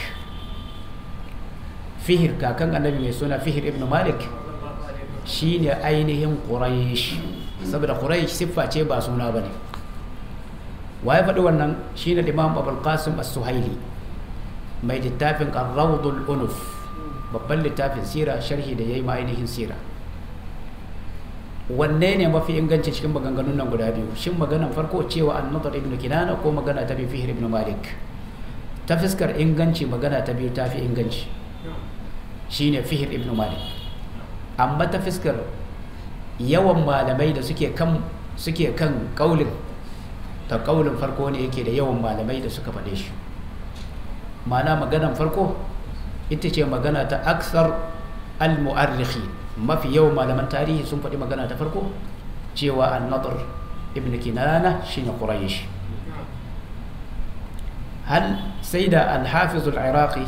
fihr kakan annabi mai suna fihr ibn malik shine ainihin quraish saboda quraish siffa ce ba suna bane waye faɗi wannan shine imam abul qasim as-suhaili mai littafin ar-rawdul unuf babban littafin sira sharhi da yayi ma ainihin sira wanne ne mafi inganci cikin maganganun nan guda biyu shin maganan farko cewa an-nadr ibn kinana ko magana ta bi fihr ibn malik ta fiskar inganci magana ta biyu ta fi inganci shine fihr ibn malik amma ta fiskar yawan malamai da suke kan suke kan kaulin ta kaulin farko ne yake da yawan malamai da suka faɗe shi ma'ana maganan farko ita ce magana ta aksar al-mu'arrikhi mafi yawan malaman tarihi sun faɗi magana ta farko cewa an-nadr ibn kinana shine quraish hal sai da al-hafiz al-iraqi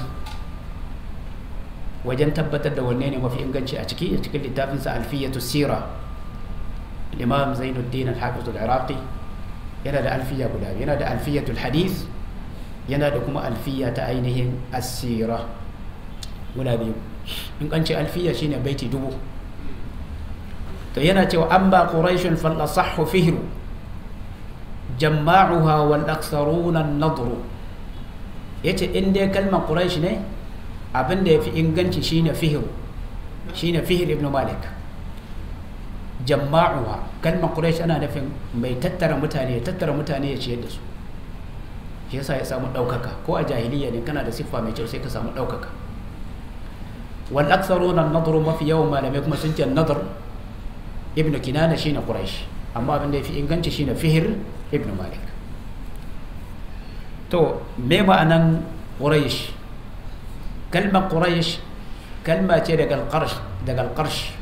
wajen tabbatar da wanne ne mafi inganci a ciki a cikin littafinsa alfiyatu sira imam zainuddin al-hafiz al-iraqi yana da alfiya guda yana da alfiyatul hadith yana da kuma alfiya ta ainihin asira guda biyu in kan ce alfiya shine baiti dubu to yana cewa an ba quraishun fal asahhu fihru jamma'uha wal aktharuna an-nadru yace in dai kalmar quraish ne abin da yafi inganci shine fihru shine fihr ibn malik jamma'uha kalmar quraish ana nufin mai tattara mutane ya tattara mutane ya ciyar da su shi yasa ya samu ɗaukaka ko a jahiliya ne kana da siffa mai kyau sai ka samu ɗaukaka wal aktharuna an-nadru mafi yawan malamai kuma sun ce nadr ibn kinana shine quraish amma abin da yafi inganci shine fihr ibn malik to me ma'anan quraish kalmar quraish kalma ce daga al-qarsh daga al-qarsh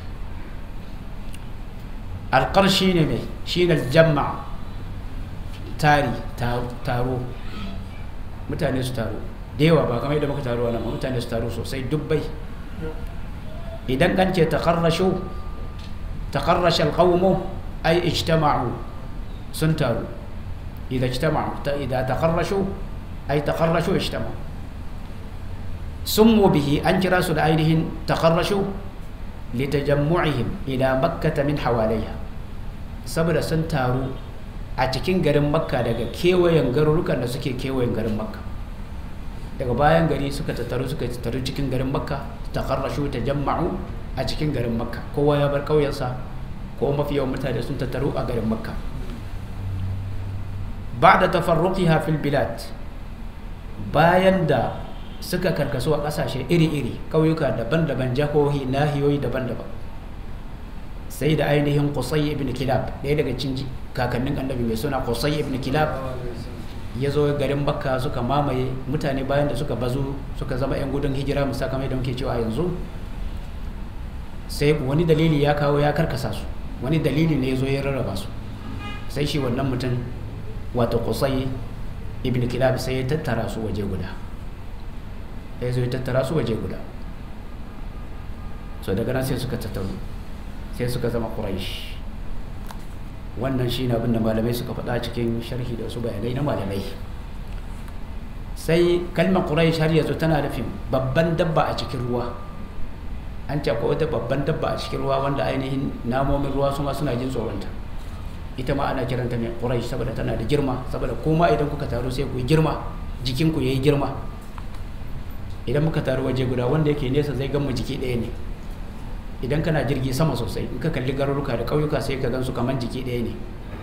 al-qarsh shine me shine al-jamma tari taro mutane su taro da yawa ba kamar yadda muka taro wannan mutane su taro sosai dubbai idan kan ce takarrashu takarrasha alqawmu ay ijtama'u sun taru idan ijtama'u ta idan takarrashu ay takarrashu ijtama'u summu bihi an kira su da ainihin takarrashu litajammu'ihim ila makkah min hawaliha saboda sun taru a cikin garin makka daga kewayen garurukan da suke kewayen garin makka daga bayan gari suka tattaru suka tattaru cikin garin makka ta karrashu ta jamma'u a cikin garin makka kowa ya bar ƙauyensa ko mafi yawan mutane sun tattaru a garin makka ba da tafarruqiha fil bilad bayan da suka karkasu a ƙasashe iri-iri ƙauyuka daban-daban jahohi nahiyoyi daban-daban sai da ainihin qusay ibn kilab ɗaya daga cikin kakannin annabi mai suna qusay ibn kilab ya zo garin makka suka mamaye mutane bayan da suka bazu suka zama 'yan gudun hijira musakamai da muke cewa yanzu sai wani dalili ya kawo ya karkasa su wani dalili ne ya zo ya rarraba su sai shi wannan mutum wato qusay ibn kilab sai ya tattara su waje guda ya zo ya tattara su waje guda so daga nan sai suka tattaru sai suka zama quraish wannan shi ne abin da malamai suka faɗa cikin sharhi da wasu bayanai na malamai sai kalmar quraish har yanzu tana nufin babban dabba a cikin ruwa an ce akwai wata babban dabba a cikin ruwa wanda ainihin namomin ruwa su ma suna jin tsoronta ita ma ana kiranta mai quraish saboda tana da girma saboda kuma idan kuka taru sai ku yi girma jikinku ya yi girma idan muka taru waje guda wanda yake nesa zai gan mu jiki ɗaya ne idan kana jirgi sama sosai in ka kalli garuruka da ƙauyuka sai ka gansu kamar jiki ɗaya ne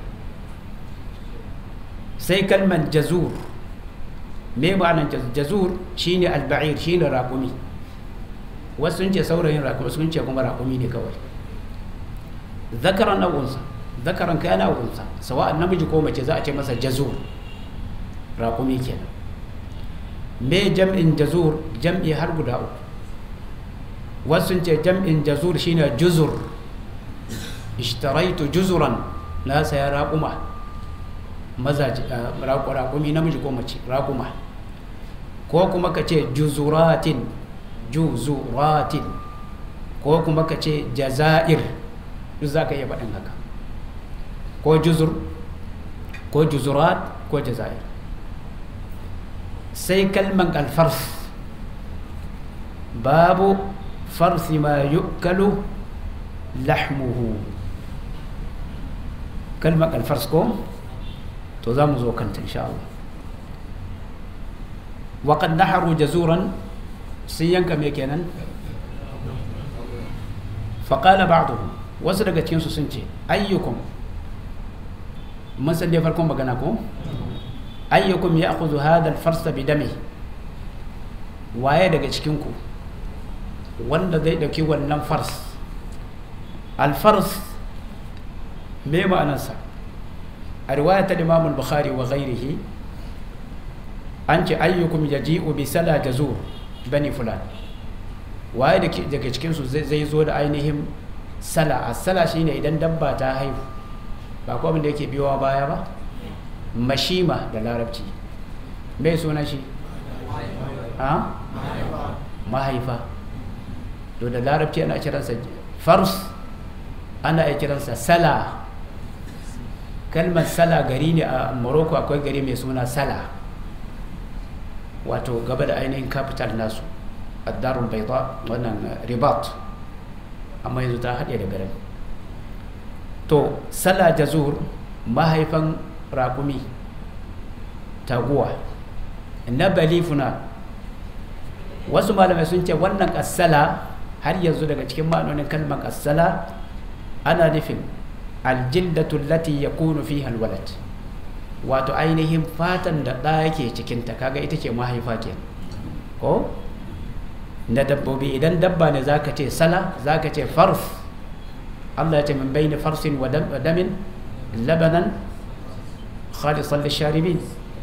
sai kalman jazur me ma'anar jazur shine alba'ir shine raƙumi wasu sun ce saurayin raƙumi sun ce kuma raƙumi ne kawai zakaran awunsa zakaran kayan awunsa sawa'an namiji ko mace za a ce masa jazur raƙumi kenan me jam'in jazur jam'i har guda uku wasu ce jam'in jazur shine juzur ishtaraitu juzuran na saya raƙuma mazaji raƙumi namiji ko mace raƙuma ko kuma ka ce juzuratin juzuratin ko kuma ka ce jaza'ir duk za ka iya faɗin haka ko juzur ko juzurat ko jaza'ir sai kalman alfars babu farsi ma yukalu lahmuhu kalmar alfars ko to za mu zo kanta insha Allah waƙad naharu jazuran sun yanka me kenan faƙala ba'duhum wasu daga cikinsu sun ce ayyukum mun san dai farkon magana ko ayyukum ya akuzu hadal farsa bi dame waye daga cikinku wanda zai dauki wannan fars alfars me ma'anarsa a riwayatar imamul bukhari wa ghairihi an ce ayyukum yaji'u bi sala jazur bani fulan waye daga cikinsu zai zo da ainihin sala a sala shine idan dabba ta haihu ba ko abin da yake biyowa baya ba mashima da larabci mai suna shi a mahaifa to da larabci ana kiransa fars ana iya kiransa sala kalmar sala gari ne a morocco akwai gari mai suna sala wato gaba da ainihin capital nasu addarun baita wannan ribat amma yanzu ta haɗe da garin to sala jazur mahaifan raƙumi taguwa na balifuna wasu malamai sun ce wannan ƙasala har yanzu daga cikin ma'anonin kalmar ƙasala ana nufin aljildatu lati ya kunu fi halwalat wato ainihin fatan da ɗa yake cikinta kaga ita ce mahaifa ke ko na dabbobi idan dabba ne zaka ce sala zaka ce farf Allah ya ce min bayni farsin wa damin labanan khalisan lisharibin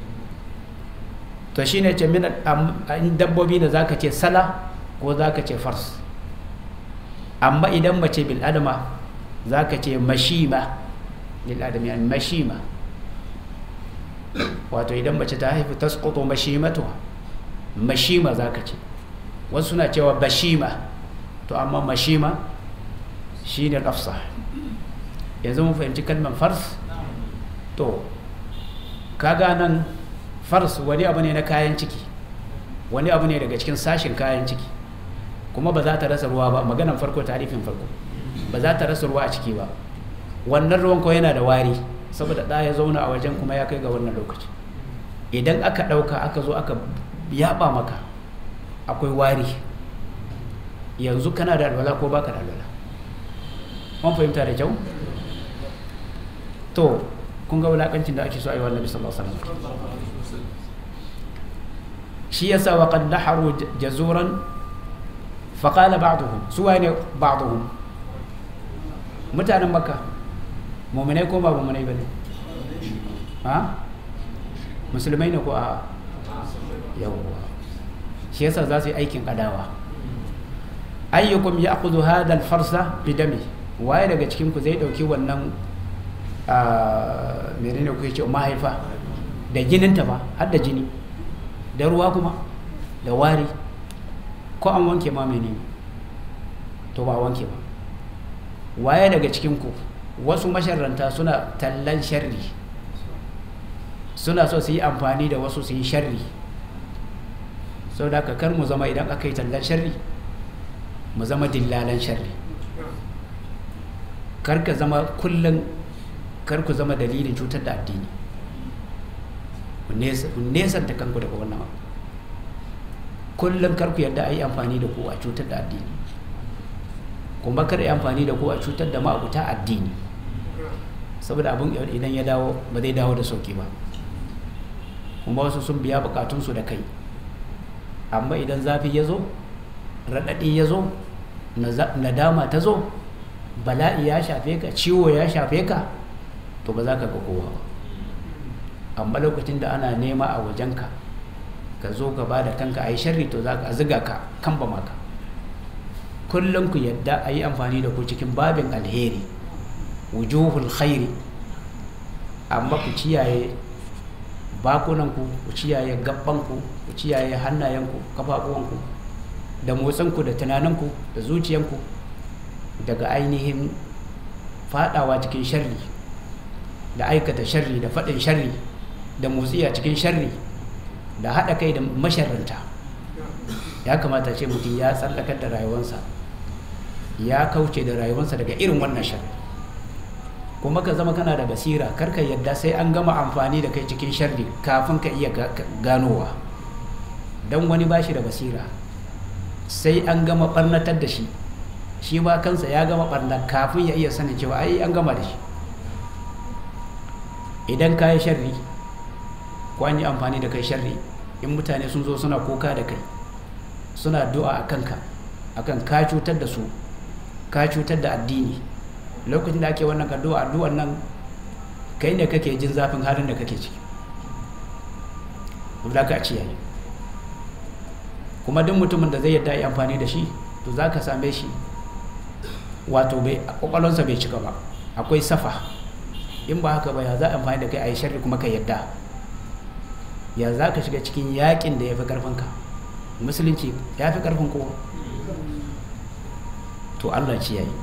to shine ce min dabbobi da zaka ce sala ko zaka ce fars amma idan mace bil adama zaka ce mashima lil adami an mashima wato idan mace ta haifi tasqutu mashimatuha mashima zaka ce wasu suna cewa bashima to amma mashima shine al-afsah yanzu mun fahimci kalmar fars to kaga nan fars wani abu ne na kayan ciki wani abu ne daga cikin sashin kayan ciki kuma ba za ta rasa ruwa ba maganan farko tarifin farko ba za ta rasa ruwa a ciki ba wannan ruwan ko yana da wari saboda ɗaya ya zauna a wajen kuma ya kai ga wannan lokaci idan aka ɗauka aka zo aka yaɓa maka akwai wari yanzu kana da alwala ko baka da alwala mun fahimta da kyau to kun ga wulakancin da ake so a yi wa annabi sallallahu alaihi wasallam shi yasa wa qad naharu jazuran fa qala ba'dhum su wane ba'dhum mutanen makka mu'minai ko ba mu'minai bane ha musulmai ne ko a yawwa shi yasa za su yi aikin kadawa ayyukum ya'khudhu hadha al-farsa bidami waye daga cikin ku zai dauki wannan menene kuke ce mahaifa da jininta ba har da jini da ruwa kuma da wari ko an wanke ma menene to ba wanke ba waye daga cikin ku wasu masharranta suna tallan sharri suna so su yi amfani da wasu su yi sharri sau da kar mu zama idan aka yi tallan sharri mu zama dillalan sharri kar ka zama kullum kar ku zama dalilin cutar da addini ku nesanta kanku daga wannan abu kullum kar ku yarda a yi amfani da ku a cutar da addini kuma kar yi amfani da ku a cutar da ma'abuta addini saboda abin idan ya dawo ba zai dawo da sauki ba kuma wasu sun biya bukatunsu da kai amma idan zafi ya zo raɗaɗi ya zo nadama ta zo bala'i ya shafe ka ciwo ya shafe ka to ba za ka ga kowa ba amma lokacin da ana nema a wajenka ka zo ka ba da kanka a yi sharri to za ka ziga ka kan ba maka kullum ku yadda a yi amfani da ku cikin babin alheri wujuhul khairi amma ku ciyaye bakunanku ku ciyaye gabbanku ku ciyaye hannayenku kafafuwanku da motsinku da tunaninku da zuciyanku daga ainihin fadawa cikin sharri da aikata sharri da faɗin sharri da motsi a cikin sharri da haɗa kai da masharranta ya kamata ce mutum ya tsallakar da rayuwarsa ya kauce da rayuwarsa daga irin wannan sharri kuma ka zama kana da basira karka yadda sai an gama amfani da kai cikin sharri kafin ka iya ganowa don wani bashi da basira sai an gama ɓarnatar da shi shi ba kansa ya gama barna kafin ya iya sanin cewa ai an gama da shi idan ka yi sharri ko an yi amfani da kai sharri in mutane sun zo suna kuka da kai suna du'a a kanka akan ka cutar da su ka cutar da addini lokacin da ake wannan addu'a addu'an nan kai ne kake jin zafin halin da kake ciki za ka ci yayi kuma duk mutumin da zai yadda yi amfani da shi to za ka same shi wato bai kwakwalonsa bai cika ba akwai safa in ba haka ba ya za a amfani da kai a yi sharri kuma ka yadda ya za ka shiga cikin yakin da ya fi karfinka musulunci ya fi karfin kowa to allah ci yayi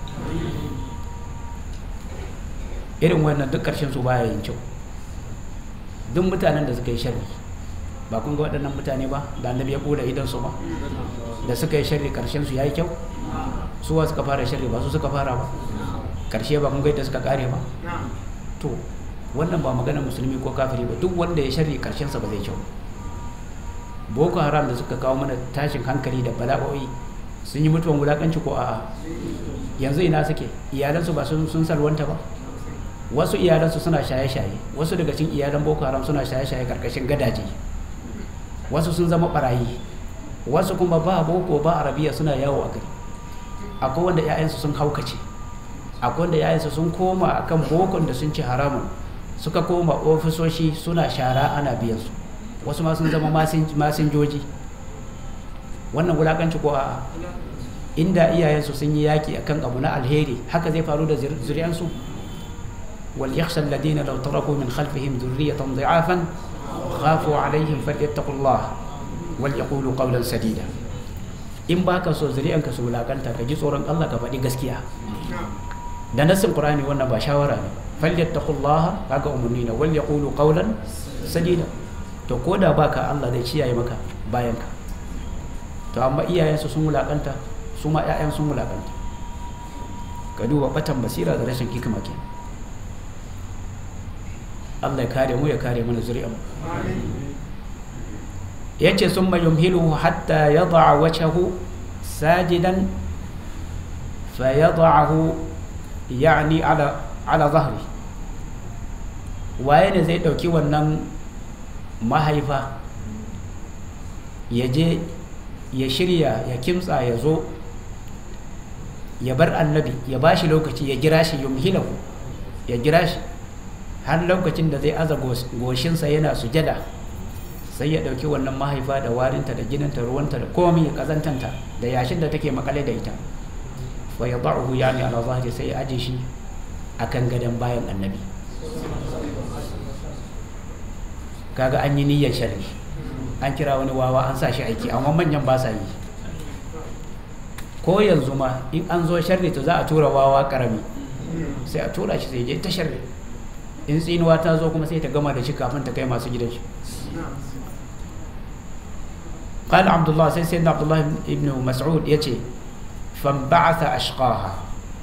irin wannan duk ƙarshen su baya yin kyau duk mutanen da suka yi sharri ba kun ga waɗannan mutane ba da annabi ya ƙura idan su ba da suka yi sharri ƙarshen su yayi kyau suwa suka fara sharri ba su suka fara ba ƙarshe ba kun ga yadda suka ƙare ba to wannan ba maganar musulmi ko kafiri ba duk wanda ya sharri ƙarshen sa ba zai kyau boko haram da suka kawo mana tashin hankali da bala'o'i sun yi mutuwan wulaƙanci ko a'a yanzu ina suke iyalansu ba sun salwanta ba wasu iyalansu suna shaye-shaye wasu daga cikin iyalan boko haram suna shaye-shaye karkashin gadaje wasu sun zama barayi wasu kuma ba boko ba arabiya suna yawo a gari akwai wanda 'ya'yansu sun haukace akwai wanda 'ya'yansu sun koma akan bokon da sun ci haramun suka koma ofisoshi suna shara ana biyan su wasu ma sun zama masinjoji wannan wulakanci ko a inda iyayensu sun yi yaki akan abu na alheri haka zai faru da zuriyansu وليخشى الذين لو تركوا من خلفهم ذرية ضعافا خافوا عليهم فليتقوا الله وليقولوا قولا سديدا in ba ka so zuri'anka su wulakanta ka ji tsoron Allah ka faɗi gaskiya da nassin Qur'ani wannan ba shawara ne falyattaqullaha kaga umarni na wal yaqulu qawlan sadida to ko da baka Allah zai ciyaye maka bayan ka to amma iyayensu sun wulakanta su ma ƴaƴan sun wulakanta ka duba batan basira da rashin hikima kenan Allah ya kare mu ya kare mana zuri'an yace summa yumhiluhu hatta yad'a wajhahu sajidan fayad'ahu yani ala ala dhahri waye ne zai dauki wannan mahaifa ya je ya shirya ya kimtsa ya zo ya bar annabi ya bashi lokaci ya gira shi yumhilahu ya gira shi har lokacin da zai aza goshinsa yana sujada sai ya ɗauki wannan mahaifa da warinta da jininta ruwanta da komi ya kazantanta da yashin da take makale da ita wa ya ba'uhu ya ne ala zahiri sai ya aje shi a kan gadon bayan annabi kaga an yi niyyar sharri an kira wani wawa an sa shi aiki amma manyan ba sa yi ko yanzu ma in an zo sharri to za a tura wawa karami sai a tura shi sai je ta sharri in tsinuwa ta zo kuma sai ta gama da shi kafin ta kai masu gidan shi قال عبد الله سيد سيدنا عبد الله ابن مسعود يتي فانبعث أشقاها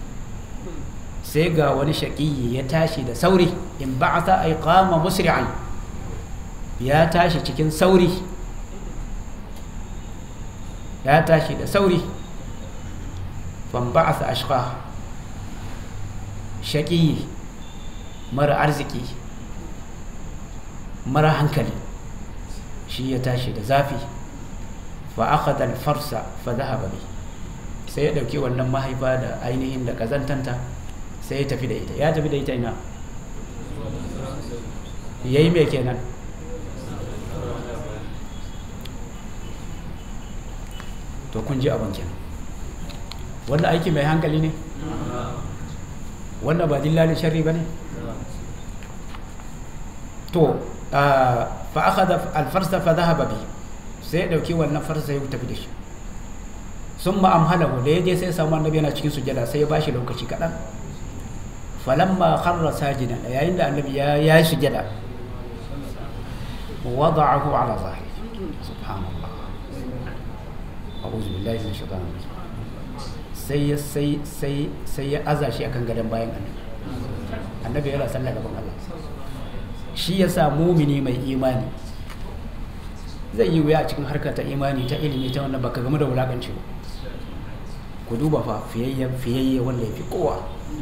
سيقا ونشقي يتاشي دا سوري انبعث أي قام مسرعا يا تاشي تكن سوري يا تاشي دا سوري فانبعث أشقاها شقي mara arziki mara hankali shi ya tashi da zafi fa akhadha al-farsa fa dhahaba bi sai ya dauki wannan mahaifa da ainihin da kazantanta sai ya tafi da ita ya tafi da ita ina yayi me kenan to kun ji abin kenan wanda aiki mai hankali ne wanda ba dillalin sharri ba ne to fa akhadha al-farsa fa dhahaba bi sai ya dauki wannan farsa ya tafi da shi summa amhalahu da yaje sai samu annabi yana cikin sujada sai ya bashi lokaci kadan falamma kharra sajidan yayin da annabi ya yi sujada wada'ahu ala zahiri subhanallah a'udhu billahi minash shaitanir rajim sai ya sai sai sai ya aza shi akan gadon bayan annabi annabi yana sallah gaban Allah shi ya sa mumini mai imani zai yi wuya a cikin harkar ta imani ta ilimi ta wannan baka game da wulakanci ba ku duba fa fiyayyen fiyayye wanda ya fi kowa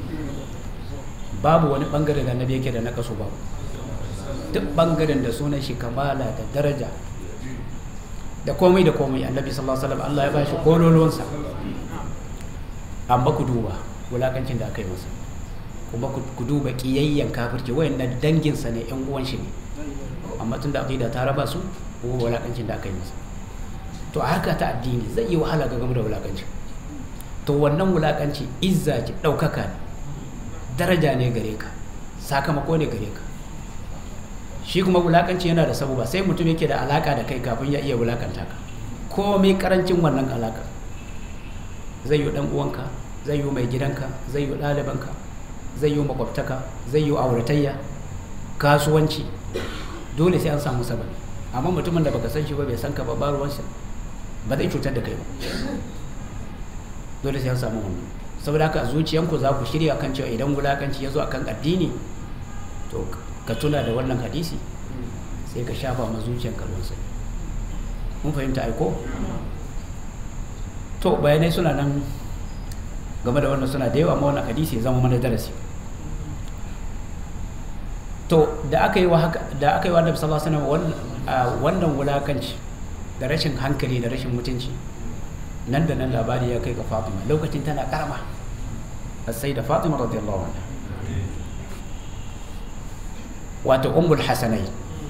babu wani bangare da annabi yake da na kaso babu duk bangaren da sunan shi kamala da daraja da komai da komai annabi sallallahu alaihi wasallam Allah ya bashi kololuwansa amma ku duba wulakancin da aka yi masa kuma ku duba kiyayyen kafirci wayannan danginsa ne yan uwan shi ne amma tun da aqida ta raba su ko wulakancin da aka yi masa to a harka ta addini zai yi wahala ga game da wulakanci to wannan wulakanci izza ce ɗaukaka ne daraja ne gare ka sakamako ne gare ka shi kuma wulakanci yana da sabuba sai mutum yake da alaka da kai kafin ya iya wulakanta ka komai karancin wannan alaka zai yi dan uwanka zai yi mai gidanka zai yi ɗalibanka zai yi makwabtaka zai yi auratayya kasuwanci dole sai an samu sababi amma mutumin da baka san shi ba bai san ka ba ba ruwansa ba zai cutar da kai ba dole sai an samu wannan saboda haka a zuciyanku za ku shirya kan cewa idan wulakanci ya zo akan addini to ka tuna da wannan hadisi sai ka shafa ma zuciyanka ruwan sai mun fahimta aiko to bayanai suna nan game da wannan suna da yawa amma wannan hadisi ya zama mana darasi to da aka yi wa haka da aka yi wa Annabi sallallahu alaihi wasallam wannan wulakanci da rashin hankali da rashin mutunci nan da nan labari ya kai ga Fatima lokacin tana karama sai da Fatima radiyallahu anha wato ummul hasanai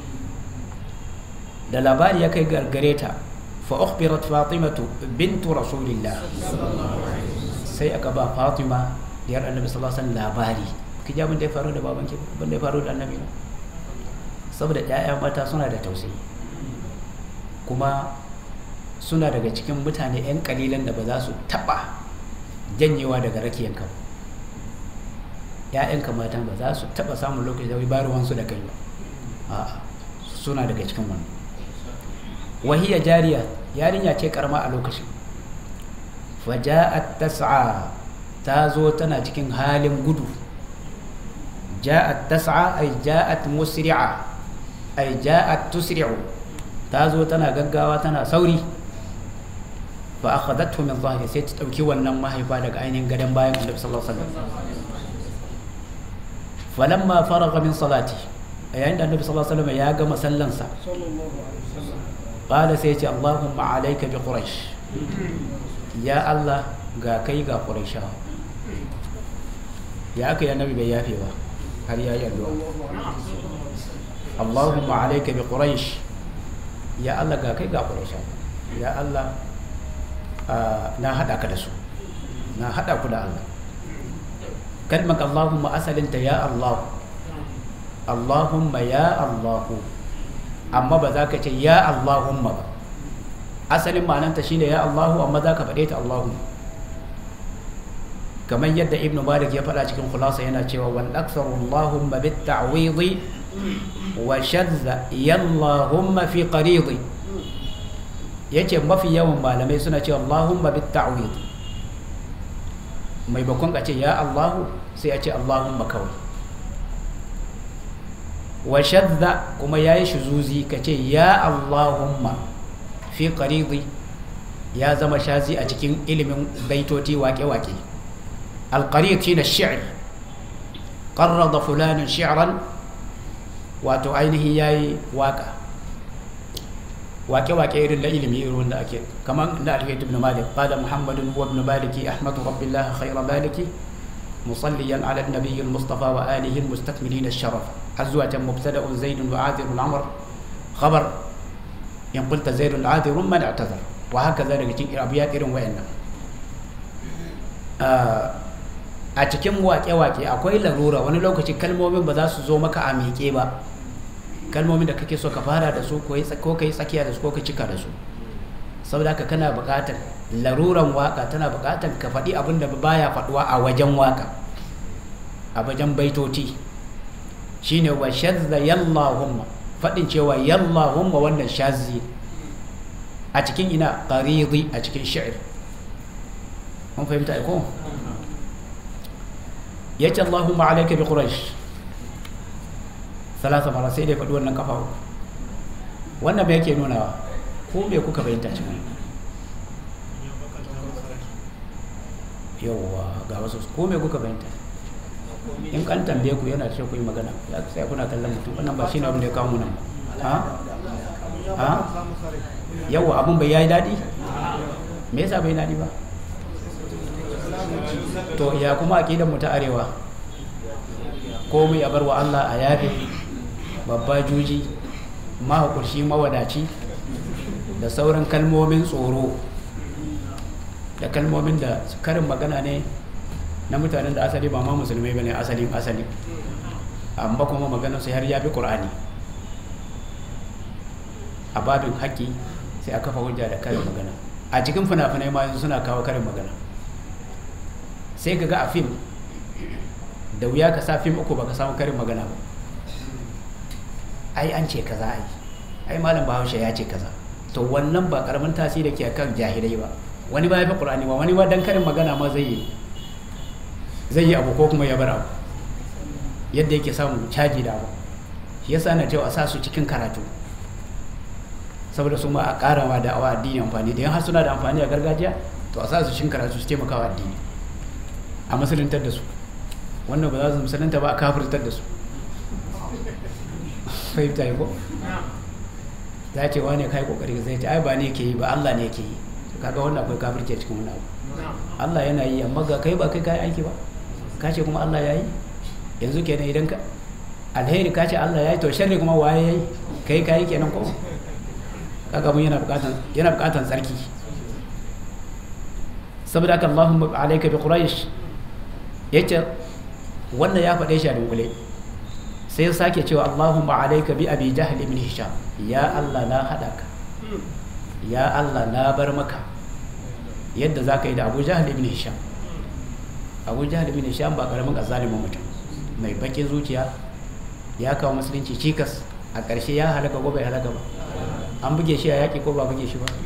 da labari ya kai gargare ta fa ukhbirat fatimatu bintu rasulillah sai aka ba fatima diyar annabi sallallahu alaihi wasallam labari ki ji abin da ya faru da baban ki abin da ya faru da annabi saboda ƴaƴa mata suna da tausayi kuma suna daga cikin mutane 'yan kalilan da ba za su taɓa janyewa daga rakiyanka ba ‘ya'yanka matan ba za su taɓa samun lokaci da baruwansu da kai ba a suna daga cikin wannan wahiyar jariya yarinya ce karma a lokacin faja'at tas'a ta zo tana cikin halin gudu ja'at tas'a ay ja'at musri'a ay ja'at tusri'u ta zo tana gaggawa tana sauri fa akhadathu min dhahri sai ta dauki wannan mahaifa daga ainihin gadon bayan Annabi sallallahu alaihi wasallam falamma faraga min salati yayin da Annabi sallallahu alaihi wasallam ya gama sallansa qala sai ya ce Allahumma alayka bi quraish ya Allah ga kai ga quraishawa ya aka yi annabi bai yafe ba har ya yi addu'a Allahumma alayka bi quraish ya Allah ga kai ga quraishawa ya Allah na hada ka da su na hada ku da Allah kalmar Allahumma asalinta ya Allah Allahumma ya Allahu amma ba za ka ce ya Allahumma ba asalin ma'ananta shine ya Allahu amma za ka faɗe ta Allahumma kamar yadda ibnu malik ya faɗa cikin khulasa yana cewa wal aktharu Allahumma bit ta'widi wa shadda yallahumma fi qaridi yace mafi yawan malamai suna cewa Allahumma bit ta'widi mai bakon a ce ya Allahu sai a ce Allahumma kawai wa shadda kuma ya yi shuzuzi ka ce ya Allahumma fi qaridi ya zama shazi a cikin ilimin baitoti wake-wake alqarid shine shi'r qarrada fulanin shi'ran wato ainihin yayi waka wake-wake irin da ilimi irin wanda ake kamar da alhiyat ibn malik qala muhammadun huwa ibn maliki ahmadu rabbillah khayra maliki مصليا على النبي المصطفى وآله المستكملين الشرف حزوة مبتدأ زيد وعاذر العمر خبر إن قلت زيد عاذر من اعتذر وهكذا لكي أبيات إرم وإن a cikin waƙe-waƙe akwai larura wani lokaci kalmomin ba za su zo maka a miƙe ba kalmomin da kake so ka fara da su ko ka yi tsakiya da su ko ka cika da su saboda haka kana buƙatar laruran waka tana buƙatar ka faɗi abin da baya faɗuwa a wajen waka a wajen baitoti shine wa shadda yallahumma faɗin cewa yallahumma wannan shazzi a cikin ina qaridi a cikin shi'r mun fahimta ko yace Allahumma alayka bi quraish salasa mara sai dai faɗi wannan kafa wannan bai yake nunawa ko me kuka fahimta cikin yawwa ga wasu ko me kuka fahimta in kan tambaye ku yana ce ku yi magana ya sai kuna kallon mutum wannan ba shi ne abin da ya kawo mu nan ha ha yawwa abin bai yayi daɗi me yasa bai daɗi ba to ya kuma aqidar mu ta arewa komai a barwa Allah a yafe babba juji mahaƙurshi mawadaci da sauran kalmomin tsoro da kalmomin da karin magana ne na mutanen da asali ba ma musulmai ba ne asalin asali amma kuma maganar su har ya fi ƙur'ani a babin haƙƙi sai a kafa hujja da karin magana a cikin fina-finai ma yanzu suna kawo karin magana sai ka ga a fim da wuya ka sa fim uku baka samu karin magana ba ai an ce kaza ai ai malam bahaushe ya ce kaza to wannan ba karamin tasiri ke kan jahilai ba wani ba ya fi qur'ani ba wani ba dan karin magana ma zai yi zai yi abu ko kuma ya bar abu yadda yake samun caji da abu shi yasa na cewa a sa su cikin karatu saboda su ma a karawa da awa addini amfani da yan har suna da amfani a gargajiya to a sa su cikin karatu su taimaka wa addini a musuluntar da su wannan ba za su musulunta ba a kafirtar da su fahimta yi ko za ce wane kai kokari zai ce ai ba ne ke yi ba Allah ne ke yi kaga wannan akwai kafirci a cikin wannan abu Allah yana yi amma ga kai ba kai kai aiki ba ka ce kuma Allah ya yi yanzu kenan idan ka alheri ka ce Allah ya yi to sharri kuma waye ya yi kai kai kenan ko kaga mun yana bukatan yana bukatan tsarki saboda haka Allahumma alayka bi quraish yace wannan ya faɗe shi a dunkule sai sake cewa Allahumma alayka bi abi jahl ibn hisham ya Allah na hada ka ya Allah na bar maka yadda za ka yi da abu jahl ibn hisham abu jahl ibn hisham ba karamin azalimin mutum mai bakin zuciya ya kawo musulunci cikas a ƙarshe ya halaka ko bai halaka ba an buge shi a yaƙi ko ba buge shi ba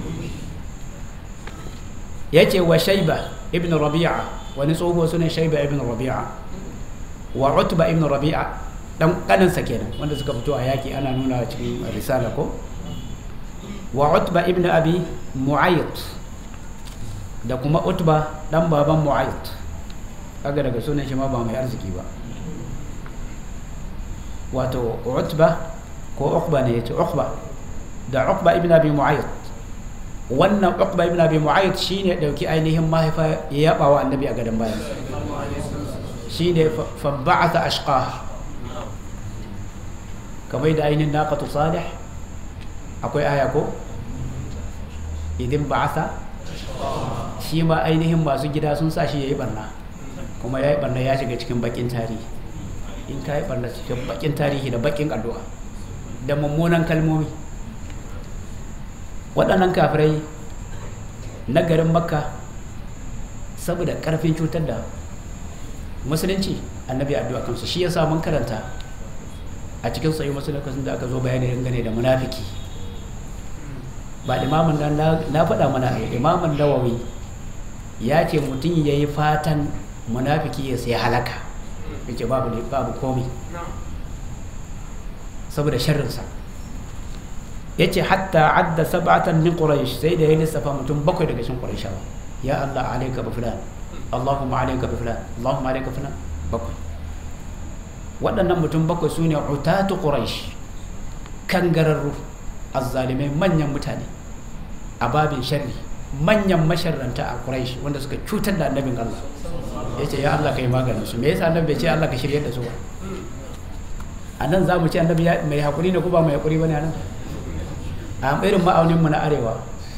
ya ce wa shaiba ibn rabi'a wani tsoho sunan shaiba ibn rabi'a wa utba ibn rabi'a dan kaninsa kenan wanda suka fito a yaki ana nuna cikin risala ko wa utba ibn abi mu'ayyid da kuma utba dan baban mu'ayyid kaga daga sunan shi ma ba mai arziki ba wato utba ko uqba ne yace uqba da uqba ibn abi mu'ayyid wannan uqba ibn abi mu'ayyid shine dauki ainihin mahaifa ya yaba wa annabi a gadan bayan shine fa ba'atha ashqah kamar da ainihin naqatu salih akwai aya ko idin ba'atha shi ma ainihin masu gida sun sa shi yayi barna kuma yayi barna ya shiga cikin bakin tarihi in kai barna cikin bakin tarihi da bakin addu'a da mummunan kalmomi waɗannan kafirai na garin makka saboda ƙarfin cutar da musulunci annabi addu'a kansu shi yasa mun karanta a cikin sayi musulunci da aka zo bayani dangane da munafiki ba imamun nan na faɗa mana imamun nawawi ya ce mutum ya yi fatan munafiki ya sai halaka ya ce babu babu komi saboda sharrinsa ya ce hatta adda sab'atan min quraish sai da ya lissafa mutum bakwai daga cikin qurayshawa ya Allah alayka bi fulan Allahumma alayka bi fulan Allahumma alayka fulan bakwai waɗannan mutum bakwai sune utatu quraish kangararru azzalimai manyan mutane a babin sharri manyan masharranta a quraish wanda suka cutar da annabin Allah ya ce ya Allah ka yi maganin su me yasa annabi bai ce Allah ka shirye da su ba a nan za mu ce annabi mai haƙuri ne ko ba mai haƙuri ba ne a nan a irin ma'auninmu na arewa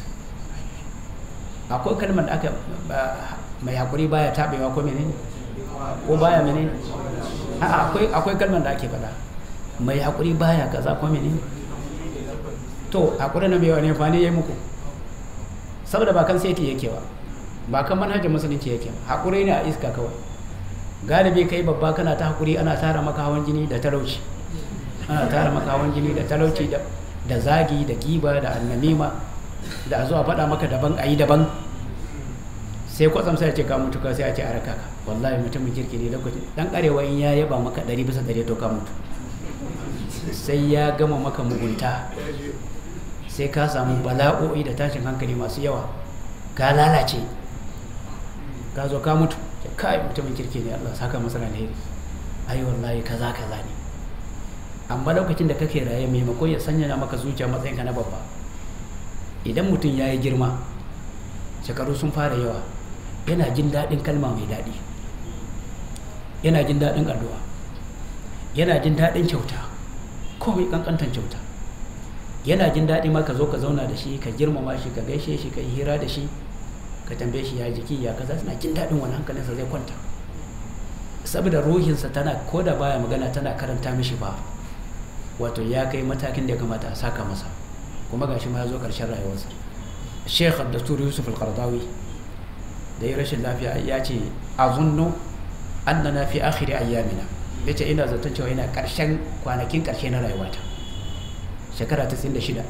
akwai kalmar da aka mai haƙuri baya taɓewa ko menene ko baya menene akwai akwai kalmar da ake faɗa mai haƙuri baya kaza ko menene to haƙuri na mai wani fani ya yi muku saboda ba kan sai yake ba ba kan manhajar musulunci yake haƙuri ne a iska kawai galibi kai babba kana ta haƙuri ana tara maka hawan jini da talauci ana tara maka hawan jini da talauci da zagi da giba da annamima da a zo a faɗa maka daban a yi daban sai kwatsam sai a ce ka mutu ka sai a ce a raka ka wallahi mutumin kirki ne lokacin dan arewa in ya yaba maka ɗari bisa ɗari to ka mutu sai ya gama maka mugunta sai ka samu bala'o'i da tashin hankali masu yawa ka lalace ka zo ka mutu ya kai mutumin kirki ne Allah saka masa alheri ai wallahi kaza kaza ne amma lokacin da kake raye maimakon ya sanya maka zuciya matsayin ka na babba idan mutum ya yi girma shekaru sun fara yawa yana jin daɗin kalma mai daɗi yana jin daɗin addu'a yana jin daɗin kyauta komai ƙanƙantar kyauta yana jin daɗi ma ka zo ka zauna da shi ka girmama shi ka gaishe shi ka yi hira da shi ka tambaye shi ya jiki ya kaza suna jin daɗin wani hankalinsa zai kwanta saboda ruhinsa tana ko da baya magana tana karanta mishi ba wato ya kai matakin da ya kamata a saka masa kuma gashi ma ya zo ƙarshen rayuwarsa sheikh abdustur yusuf al-qardawi da ya rashin lafiya ya ce azunnu annana fi akhiri ayyamina yace ina zaton cewa yana ƙarshen kwanakin ƙarshe na rayuwata shekara ta shida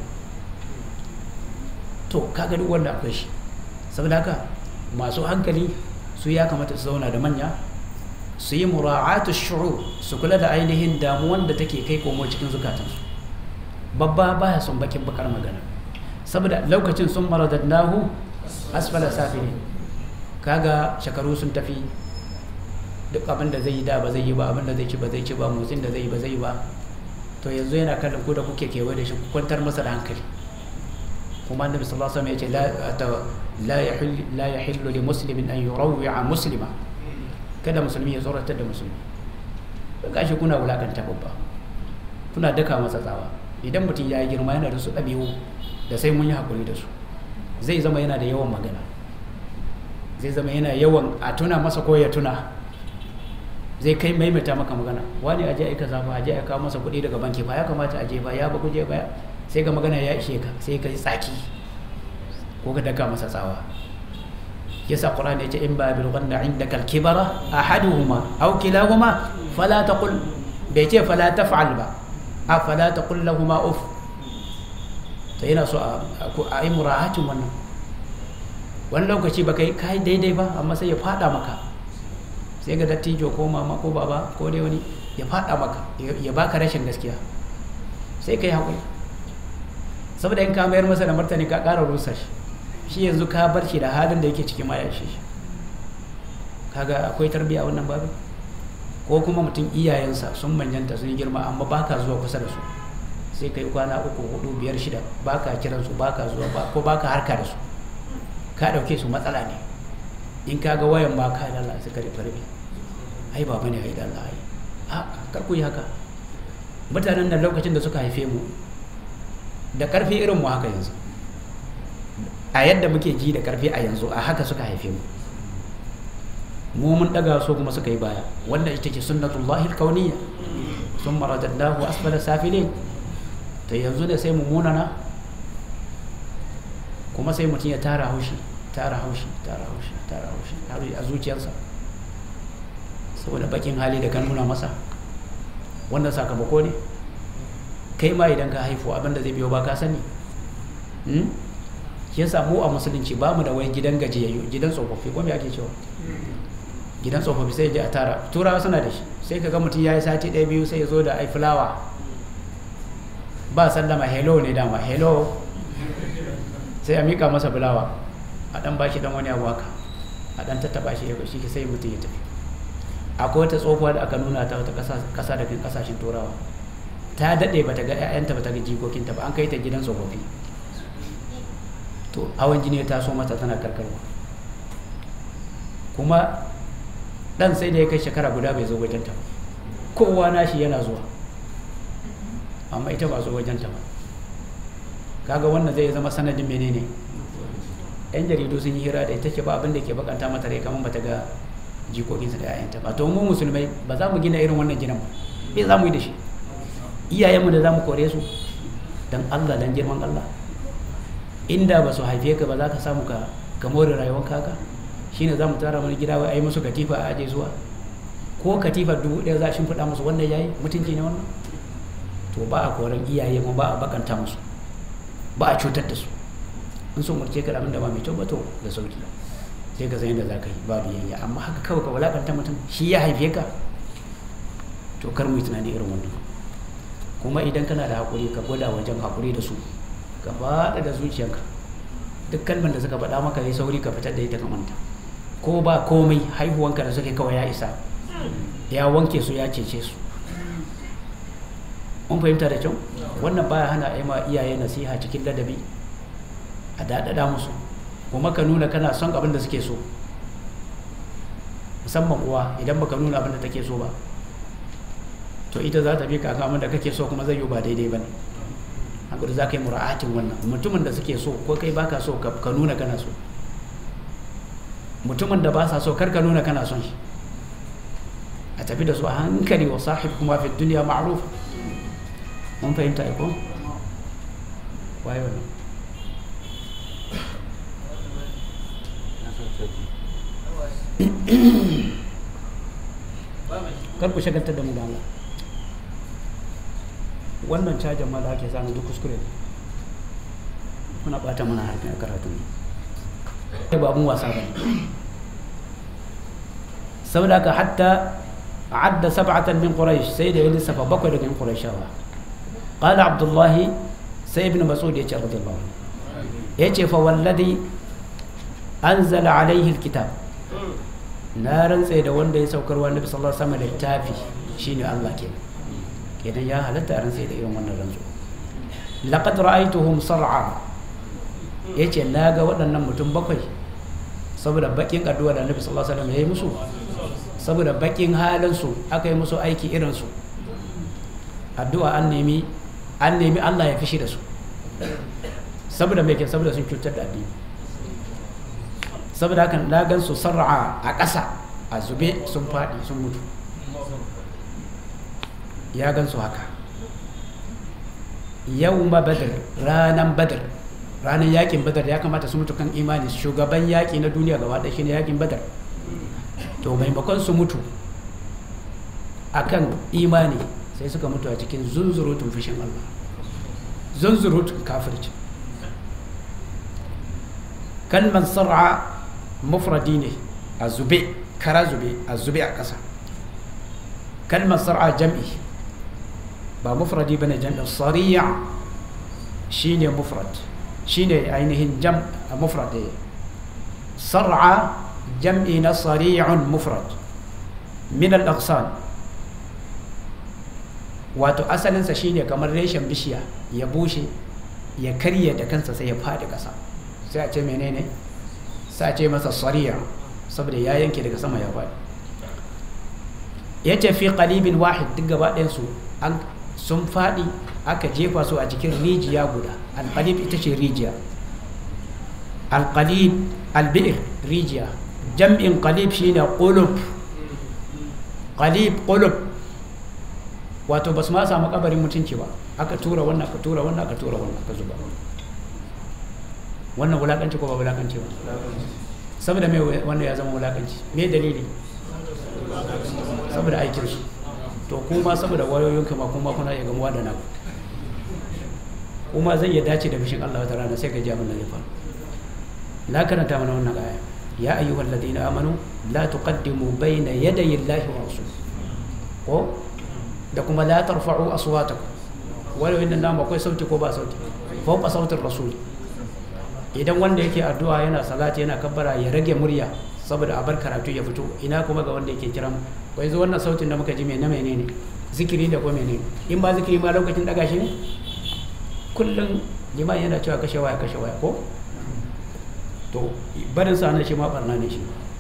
to kaga duk wanda akwai shi saboda haka masu hankali su ya kamata su zauna da manya su yi mura'atu shu'ur su kula da ainihin damuwan da take kai komo cikin zukatansu babba baya son bakin bakar magana saboda lokacin sun maradadnahu asfala safili kaga shekaru sun tafi duk abin da zai yi da ba zai yi ba abin da zai ci ba zai ci ba motsin da zai yi ba zai yi ba to yanzu yana kallon ku da kuke kewaye da shi ku kwantar masa da hankali kuma annabi sallallahu alaihi wasallam ya ce la yahillu la yahillu li muslimin an yurawwi'a muslima kada musulmi ya tsoratar da musulmi gashi kuna wulakanta babba kuna daka masa tsawa idan mutum ya yi girma yana da su ɗabi'u da sai mun yi haƙuri da su zai zama yana da yawan magana zai zama yana yawan a tuna masa ko ya tuna zai kai maimaita maka magana wani aje aika zafa aje aika masa kuɗi daga banki ba ya kamata aje ba ya ba kuje ba sai ga magana ya ishe ka sai ka yi tsaki ko ka daka masa tsawa yasa Qur'an ya ce in ba bil ghanna indaka al kibara ahaduhuma aw kilahuma fala taqul bai ce fala taf'al ba a fala taqul lahumu uff to yana so a yi mura'atin wannan wani lokaci baka yi kai daidai ba amma sai ya fada maka sai ga dattijo ko mama ko baba ko dai wani ya fada maka ya baka rashin gaskiya sai ka yi haƙuri saboda in ka mayar masa da martani ka ƙara rusa shi shi yanzu ka bar shi da halin da yake cikin maya shi kaga akwai tarbiyya wannan babu ko kuma mutum iyayensa sun manyanta sun yi girma amma baka zuwa kusa da su sai kai kwana uku hudu biyar shida baka kiran su baka zuwa ba ko baka harka da su ka dauke su matsala ne in ka ga wayan ba ka da Allah sai ka rufe rufe ai baba ne ai da Allah ai a kar ku yi haka mutanen da lokacin da suka haife mu da karfi irin mu haka yanzu a yadda muke ji da karfi a yanzu a haka suka haife mu mu mun daga so kuma suka yi baya wanda ita ce sunnatullahi alkauniyya sun maradadnahu asfala safilin to yanzu ne sai mu munana kuma sai mutum ya tara haushi tara haushi tara haushi tara haushi har a zuciyarsa saboda bakin hali da kan nuna masa wannan sakamako ne kai ma idan ka haifu abinda zai biyo ba ka sani shi yasa mu a musulunci ba mu da wai gidan gajiyayyu gidan tsofaffi ko me ake cewa gidan tsofaffi sai ya je a tara turawa suna da shi sai ka ga mutum ya yi sati ɗaya biyu sai ya zo da ai fulawa ba sallama hello ne dama hello sai a mika masa fulawa a dan bashi dan wani abu haka a dan tattaba shi ya shi sai mutum ya tafi akwai wata tsohuwa da aka nuna ta wata kasa daga kasashen turawa ta daɗe ba ta ga 'ya'yanta ba ta ga jikokinta ba an kai ta gidan tsofaffi to hawan jini ya taso mata tana karkarwa kuma dan sai da ya kai shekara guda bai zo wajenta ba kowa nashi yana zuwa amma ita ba zo wajenta ba kaga wannan zai zama sanadin menene yan jaridu sun yi hira da ita ce ba abin da ke bakanta mata rai kamar bata ga jikokinsa da yayanta ba to mu musulmai ba za mu gina irin wannan ginin ba me za mu yi da shi iyayenmu da za mu kore su dan Allah dan girman Allah inda ba su haife ka ba za ka samu ka ka more rayuwar kaka shine za mu tara wani gida wai a yi musu katifa a aje zuwa ko katifa dubu ɗaya za a shimfiɗa musu wannan yayi mutunci ne wannan to ba a koran iyaye mu ba a bakanta musu ba a cutar da su in so murce ka abin da ba mai kyau ba to da sauki sai ka san yadda za ka yi ba biyayya amma haka kawai ka walakanta mutum shi ya haife ka to kar mu yi tunani irin wannan kuma idan kana da haƙuri ka gwada wajen haƙuri da su ka faɗa da zuciyarka duk kalmar da suka faɗa maka yi sauri ka fitar da ita ka manta ko ba komai haihuwanka da suke kawai ya isa ya wanke su ya cece su mun fahimta da kyau wannan baya hana a ma iyaye nasiha cikin ladabi a daɗaɗa musu kuma ka nuna kana son abin da suke so musamman uwa idan baka nuna abin da take so ba to ita za ta bi ka abin da kake so kuma zai yi ba daidai ba ne hankali za ka yi mura'atin wannan mutumin da suke so ko kai baka so ka nuna kana so mutumin da ba sa so kar ka nuna kana son shi a tafi da su a hankali wa sahib kuma fi duniya ma'ruf mun fahimta ko waye wannan kar ku shagaltar da mu da Allah wannan cajin ma da ake samu duk kuskure kuna bata mana harkar karatu ne ba abun wasa ba saboda ka hatta adda sab'atan min quraish sai da ya lissafa bakwai daga qurayshawa qala abdullahi sai ibn mas'ud ya ce radiyallahu anhu yace fa wallazi anzala alaihi alkitab na rantse da wanda ya saukar wa nabi sallallahu alaihi wasallam littafi shine Allah kenan kenan ya halatta a rantse da irin wannan rantsu laqad ra'aytuhum sar'a yace na ga waɗannan mutum bakwai saboda bakin addu'a da nabi sallallahu alaihi wasallam ya yi musu saboda bakin halin su aka yi musu aiki irin su addu'a an nemi an nemi Allah ya fishi da su saboda me ke saboda sun cutar da addini saboda hakan na gan su sar'a a ƙasa a zube sun faɗi sun mutu ya gan su haka yau ma badar ranan badar ranar yakin badar ya kamata su mutu kan imani shugaban yaƙi na duniya gaba ɗaya shine yakin badar to maimakon su mutu akan imani sai suka mutu a cikin zunzurutun fushin Allah zunzurutun kafirci kalmar sar'a mufradi ne a zube kara zube a zube a ƙasa kalmar sar'a jam'i ba mufradi bane jam'i sariya shine mufrad shine ainihin jam mufrad sar'a jam'i na sari'un mufrad min al-aqsan wato asalinsa shine kamar reshen bishiya ya bushe ya karye da kansa sai ya faɗi ƙasa sai a ce menene sai a ce masa sariya saboda ya yanke daga sama ya faɗi ya ce fi qalibin wahid duk gaba ɗayansu an sun faɗi aka jefa su a cikin rijiya guda alƙalib ita ce rijiya alƙalib albi'ir rijiya jam'in qalib shine qulub qalib qulub wato ba su ma samu kabarin mutunci ba aka tura wannan aka tura wannan aka tura wannan aka zuba wannan wulakanci ko ba wulakanci ba saboda me wannan ya zama wulakanci me dalili saboda aikinsu to kuma saboda wayoyinka ma kuma kuna iya gamuwa da naku kuma zai iya dace da bishin Allah wata rana sai ka ji abin da zai faru la karanta mana wannan aya ya ayyuhal ladina amanu la tuqaddimu bayna yadayi Allahi wa rasul ko da kuma la tarfa'u aswatakum wala inna nan akwai sauti ko ba sauti fawqa sautin rasul idan wanda yake addu'a yana salati yana kabbara ya rage murya saboda a bar karatu ya fito ina kuma ga wanda yake kiran ko yanzu wannan sautin da muka ji mai na menene zikiri da ko menene in ba zikiri ma lokacin daga shi ne kullum liman yana cewa kashe waya kashe waya ko to barin sa na shi ma barna ne shi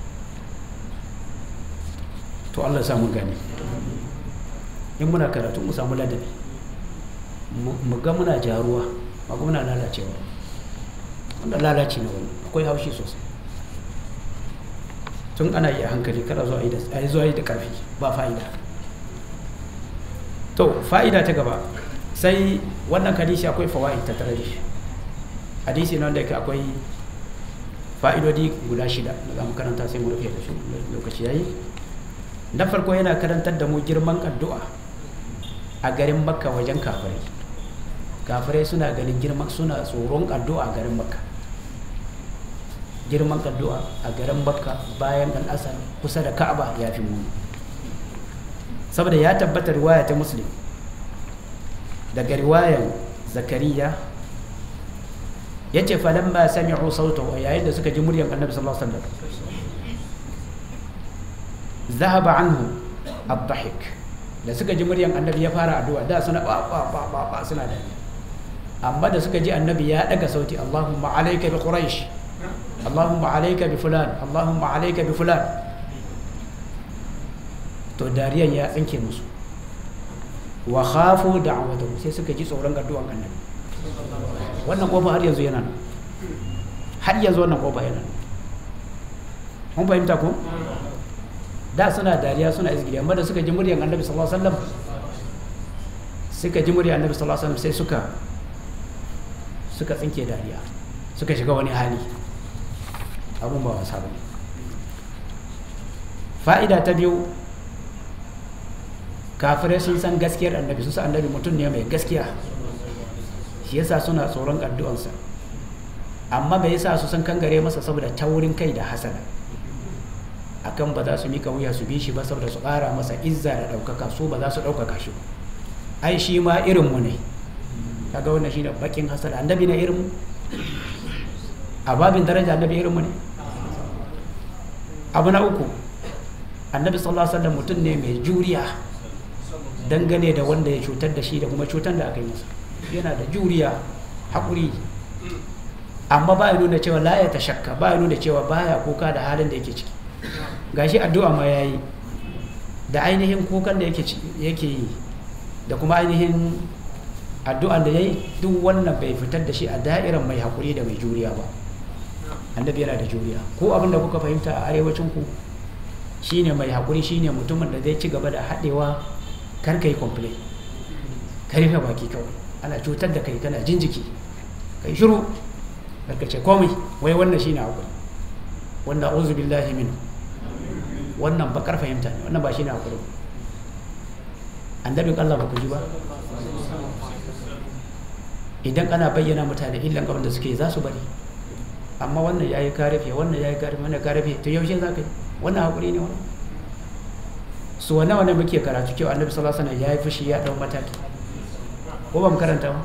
to Allah samu gane in muna karatu mu samu ladabi mu ga muna jaruwa ba kuma muna lalacewa wanda lalace na wani akwai haushi sosai tun ana yi a hankali kada zuwa yi zuwa yi da karfi ba fa'ida to fa'ida ta gaba sai wannan hadisi akwai fawaid ta tare da shi hadisi nan da yake akwai fa'idodi guda shida da za mu karanta sai mu rufe da su lokaci yayi na farko yana karantar da mu girman addu'a a garin makka wajen kafirai kafirai suna ganin girman suna tsoron addu'a a garin makka girman addu'a a garin makka bayan al'asar kusa da ka'aba ya fi muni saboda ya tabbata riwaya ta muslim daga riwayan zakariya ya ce falon ba sami'u sautahu yayin da suka ji muryan annabi sallallahu alaihi wasallam zahaba anhu ad-dhahik da suka ji muryan annabi ya fara addu'a da suna ba ba ba ba, ba suna da amma da suka ji annabi ya daga sauti Allahumma alayka bi quraish Allahumma alayka bi fulan Allahumma alayka bi fulan to dariyan ya tsinke musu wa khafu da'watahu sai suka ji tsoron addu'an annabi wannan kofa har yanzu yana nan har yanzu wannan kofa yana nan mun fahimta ko da suna dariya suna izgiri amma da suka ji muryar annabi sallallahu alaihi wasallam suka ji muryar annabi sallallahu alaihi wasallam sai suka suka tsinke dariya suka shiga wani hali abun ba wasa bane fa'ida ta biyu kafirai sun san gaskiyar annabi sun san annabi mutum ne mai gaskiya shi yasa suna tsoron addu'ansa amma bai yasa su san kangare masa saboda taurin kai da hasada akan ba za su mika wuya su bi shi ba saboda su ƙara masa izza da ɗaukaka su ba za su ɗaukaka shi ai shi ma irin mu ne kaga wannan shine bakin hasada annabi ne irin mu a babin daraja annabi irin mu ne abu na uku annabi sallallahu alaihi wasallam mutum ne mai juriya dangane da wanda ya cutar da shi da kuma cutar da aka yi masa yana da juriya haƙuri amma ba ya nuna cewa la ya tashakka ba ya nuna cewa baya kuka da halin da yake ciki gashi addu'a ma yayi da ainihin kukan da yake yake yi da kuma ainihin addu'an da yayi duk wannan bai fitar da shi a da'irar mai haƙuri da mai juriya ba annabi yana da juriya ko abin da kuka fahimta a arewacin ku shine mai haƙuri shine mutumin da zai ci gaba da haɗewa kar ka yi complain ka rufe baki kawai ana cutar da kai kana jin jiki kai shiru ka ce komai wai wannan shine hakuri wanda auzu billahi min wannan bakar fahimta ne wannan ba shine hakuri annabin Allah ba ku ji ba idan ana bayyana mutane illan gaban da suke za su bari amma wannan yayi karafe wannan yayi karafe wannan karafe to yaushe za ka yi wannan hakuri ne wannan su wane wane muke karatu cewa annabi sallallahu alaihi wasallam ya yi fushi ya dau mataki ko ba mu karanta ba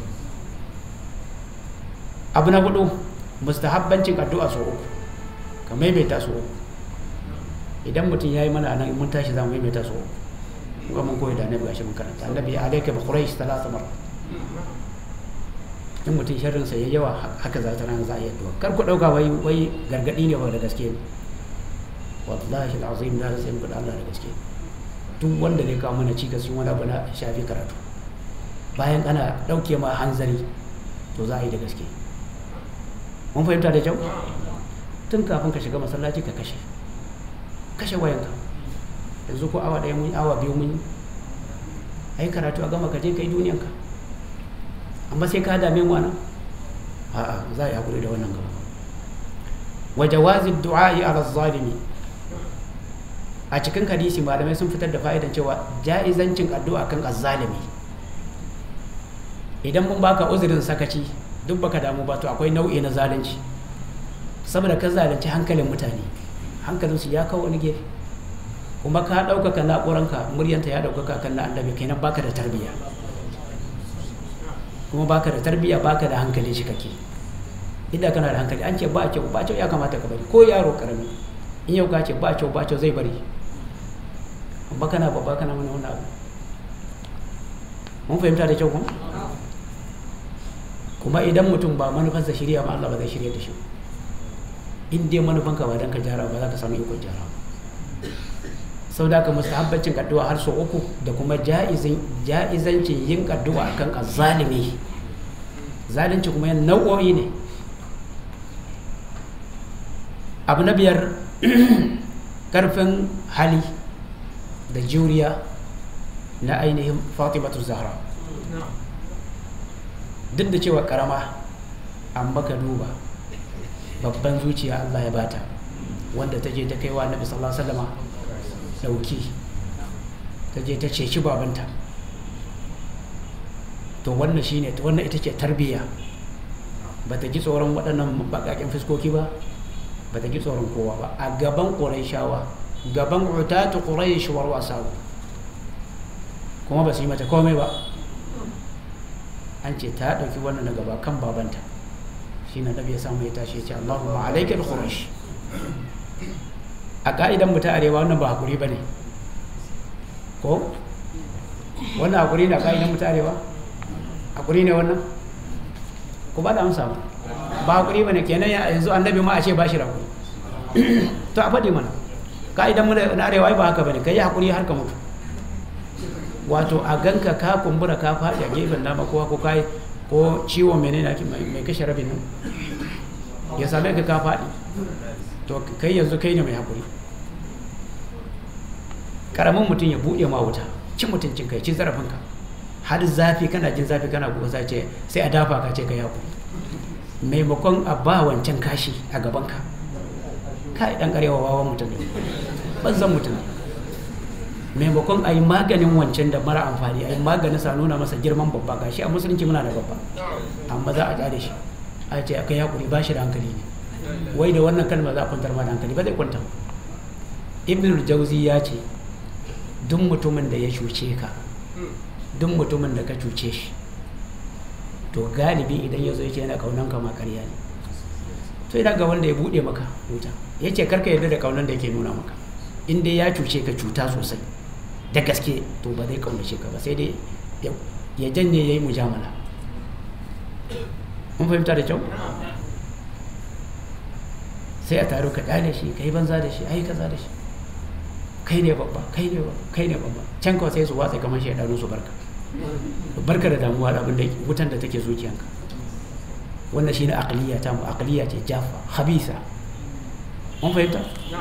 abu na hudu mustahabbancin addu'a so uku ka maimaita so uku idan mutum ya yi mana anan mun tashi za mu maimaita so uku ga mun koyi da annabi gashi mun karanta annabi ya alaika bi quraish talata mar in mutum sharrin sa yayi yawa haka za ta ran za a yi addu'a kar ku dauka wai wai gargadi ne ba da gaske ne wallahi al'azim na sai muku da Allah da gaske duk wanda zai kawo mana cikas sun wani abu na shafi karatu bayan ana ɗauke ma hanzari to za a yi da gaske mun fahimta da kyau tun kafin ka shiga masallaci ka kashe kashe wayanka yanzu ko awa ɗaya mun awa biyu mun ai karatu a gama ka je kai duniyanka amma sai ka dame mu nan a'a za a yi hakuri da wannan gaba wa jawazi du'a'i ala zalimi a cikin hadisi malamai sun fitar da fa'idan cewa ja'izancin addu'a kan azzalimi idan mun baka uzurin sakaci duk baka damu ba to akwai nau'i na zalunci saboda ka zalunci hankalin mutane hankalinsu ya kawo wani gefe kuma ka ɗaukaka na'uranka muryanta ya ɗaukaka kan na annabi kenan baka da tarbiyya kuma baka da tarbiyya baka da hankali shi kake idan kana da hankali an ce ba kyau ba kyau ya kamata ka bari ko yaro karami in yau ka ce ba kyau ba kyau zai bari amma kana babba kana mana wani abu mun fahimta da kyau kuma kuma idan mutum ba manufarsa shirya ma Allah ba zai shirya da shi in dai manufanka ba dan ka jara ba za ka samu ikon jara sau da ka mustahabbancin addu'a har sau uku da kuma ja'izancin yin addu'a kan azzalimi zalunci kuma yin nau'o'i ne abu na biyar karfin hali da juriya na ainihin fatimatu zahra duk da cewa karama an baka duba babban zuciya Allah ya bata wanda ta je ta kaiwa nabi sallallahu alaihi wasallama dauki ta je ta ceci babanta to wannan shine wannan ita ce tarbiyya ba ta ji tsoron waɗannan baƙaƙen fuskoki ba ba ta ji tsoron kowa ba a gaban ƙuraishawa gaban utatu ƙuraish war wasawu kuma ba su yi mata komai ba an ce ta ɗauki wannan na gaba kan babanta shi na nabi ya samu ya tashi ya ce Allahumma alaika bi quraish a ka'idan mu ta arewa wannan ba hakuri ba ne ko wannan hakuri na ka'idan mu ta arewa hakuri ne wannan ku ba da amsa ba ba hakuri ba ne kenan yanzu annabi ma a ce ba shi hakuri to a faɗi mana ka'idan mu na arewa ba haka ba ne ka yi hakuri har ka mutu wato a ganka ka kumbura ka faɗi a gefen dama kowa ko kai ko ciwon menene ake mai kashe rabin nan ya same ka ka faɗi to kai yanzu kai ne mai hakuri karamin mutum ya buɗe ma wuta cin mutuncin kai ci zarafinka har zafi kana jin zafi kana kuka sa ce sai a dafa ka ce ka hakuri maimakon a ba wancan kashi a gabanka kai dan karewa wawan mutum ne banzan mutum ne maimakon a yi maganin wancan da mara amfani a yi maganin sa nuna masa girman babba gashi a musulunci muna da babba amma za a tsare shi a ce aka yi hakuri ba shi da hankali ne wai da wannan kalma za a kwantar ma da hankali ba zai kwanta ibn jauzi ya ce duk mutumin da ya cuce ka duk mutumin da ka cuce shi to galibi idan ya zo ya ce yana kaunan ka ma karya ne to idan ga wanda ya bude maka wuta ya ce karka yarda da kaunan da yake nuna maka in dai ya cuce ka cuta sosai da gaske to ba zai kaunace ka ba sai dai ya janye ya yi mujamala mun fahimta da kyau sai a taro ka kyale shi ka yi banza da shi ai kaza da shi kai ne babba kai ne babba kai ne babba can kawai sai su watsa kamar shi ya su barka barka da damuwa da abin da wutan da take zuciyanka wannan shine aqliya ta mu aqliya ce jafa khabisa mun fahimta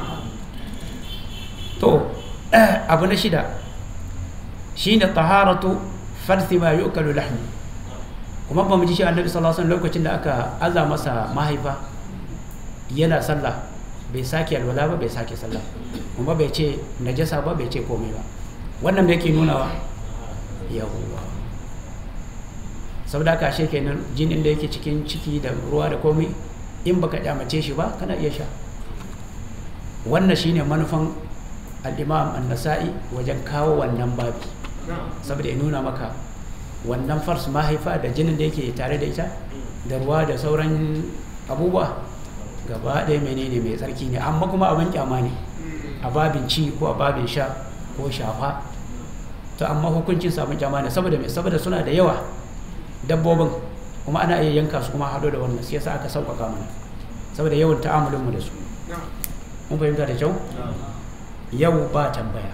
to abu na shida shine taharatu farsi ma yu'kalu lahmi kuma ba mu ji shi annabi sallallahu alaihi wasallam lokacin da aka aza masa mahaifa yana sallah bai sake alwala ba bai sake sallah kuma bai ce najasa ba bai ce komai ba wannan me yake nunawa yawwa saboda haka ashe kenan jinin da yake cikin ciki da ruwa da komai in baka kyamace shi ba kana iya sha wannan shine manufan al-imam an-nasa'i wajen kawo wannan babi saboda ya nuna maka wannan fars mahaifa da jinin da yake tare da ita da ruwa da sauran abubuwa gaba ɗaya menene mai tsarki ne amma kuma abin kyama ne a babin ci ko a babin sha ko shafa to amma hukuncin samun kyama ne saboda mai saboda suna da yawa dabbobin kuma ana iya yanka su kuma hado da wannan sai yasa aka sauƙaƙa mana saboda yawan ta'amulin mu da su mun fahimta da kyau yau ba tambaya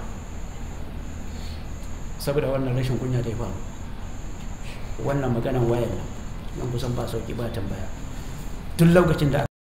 saboda wannan rashin kunya da ya faru wannan maganan wayan nan kusan ba sauki ba tambaya tun lokacin da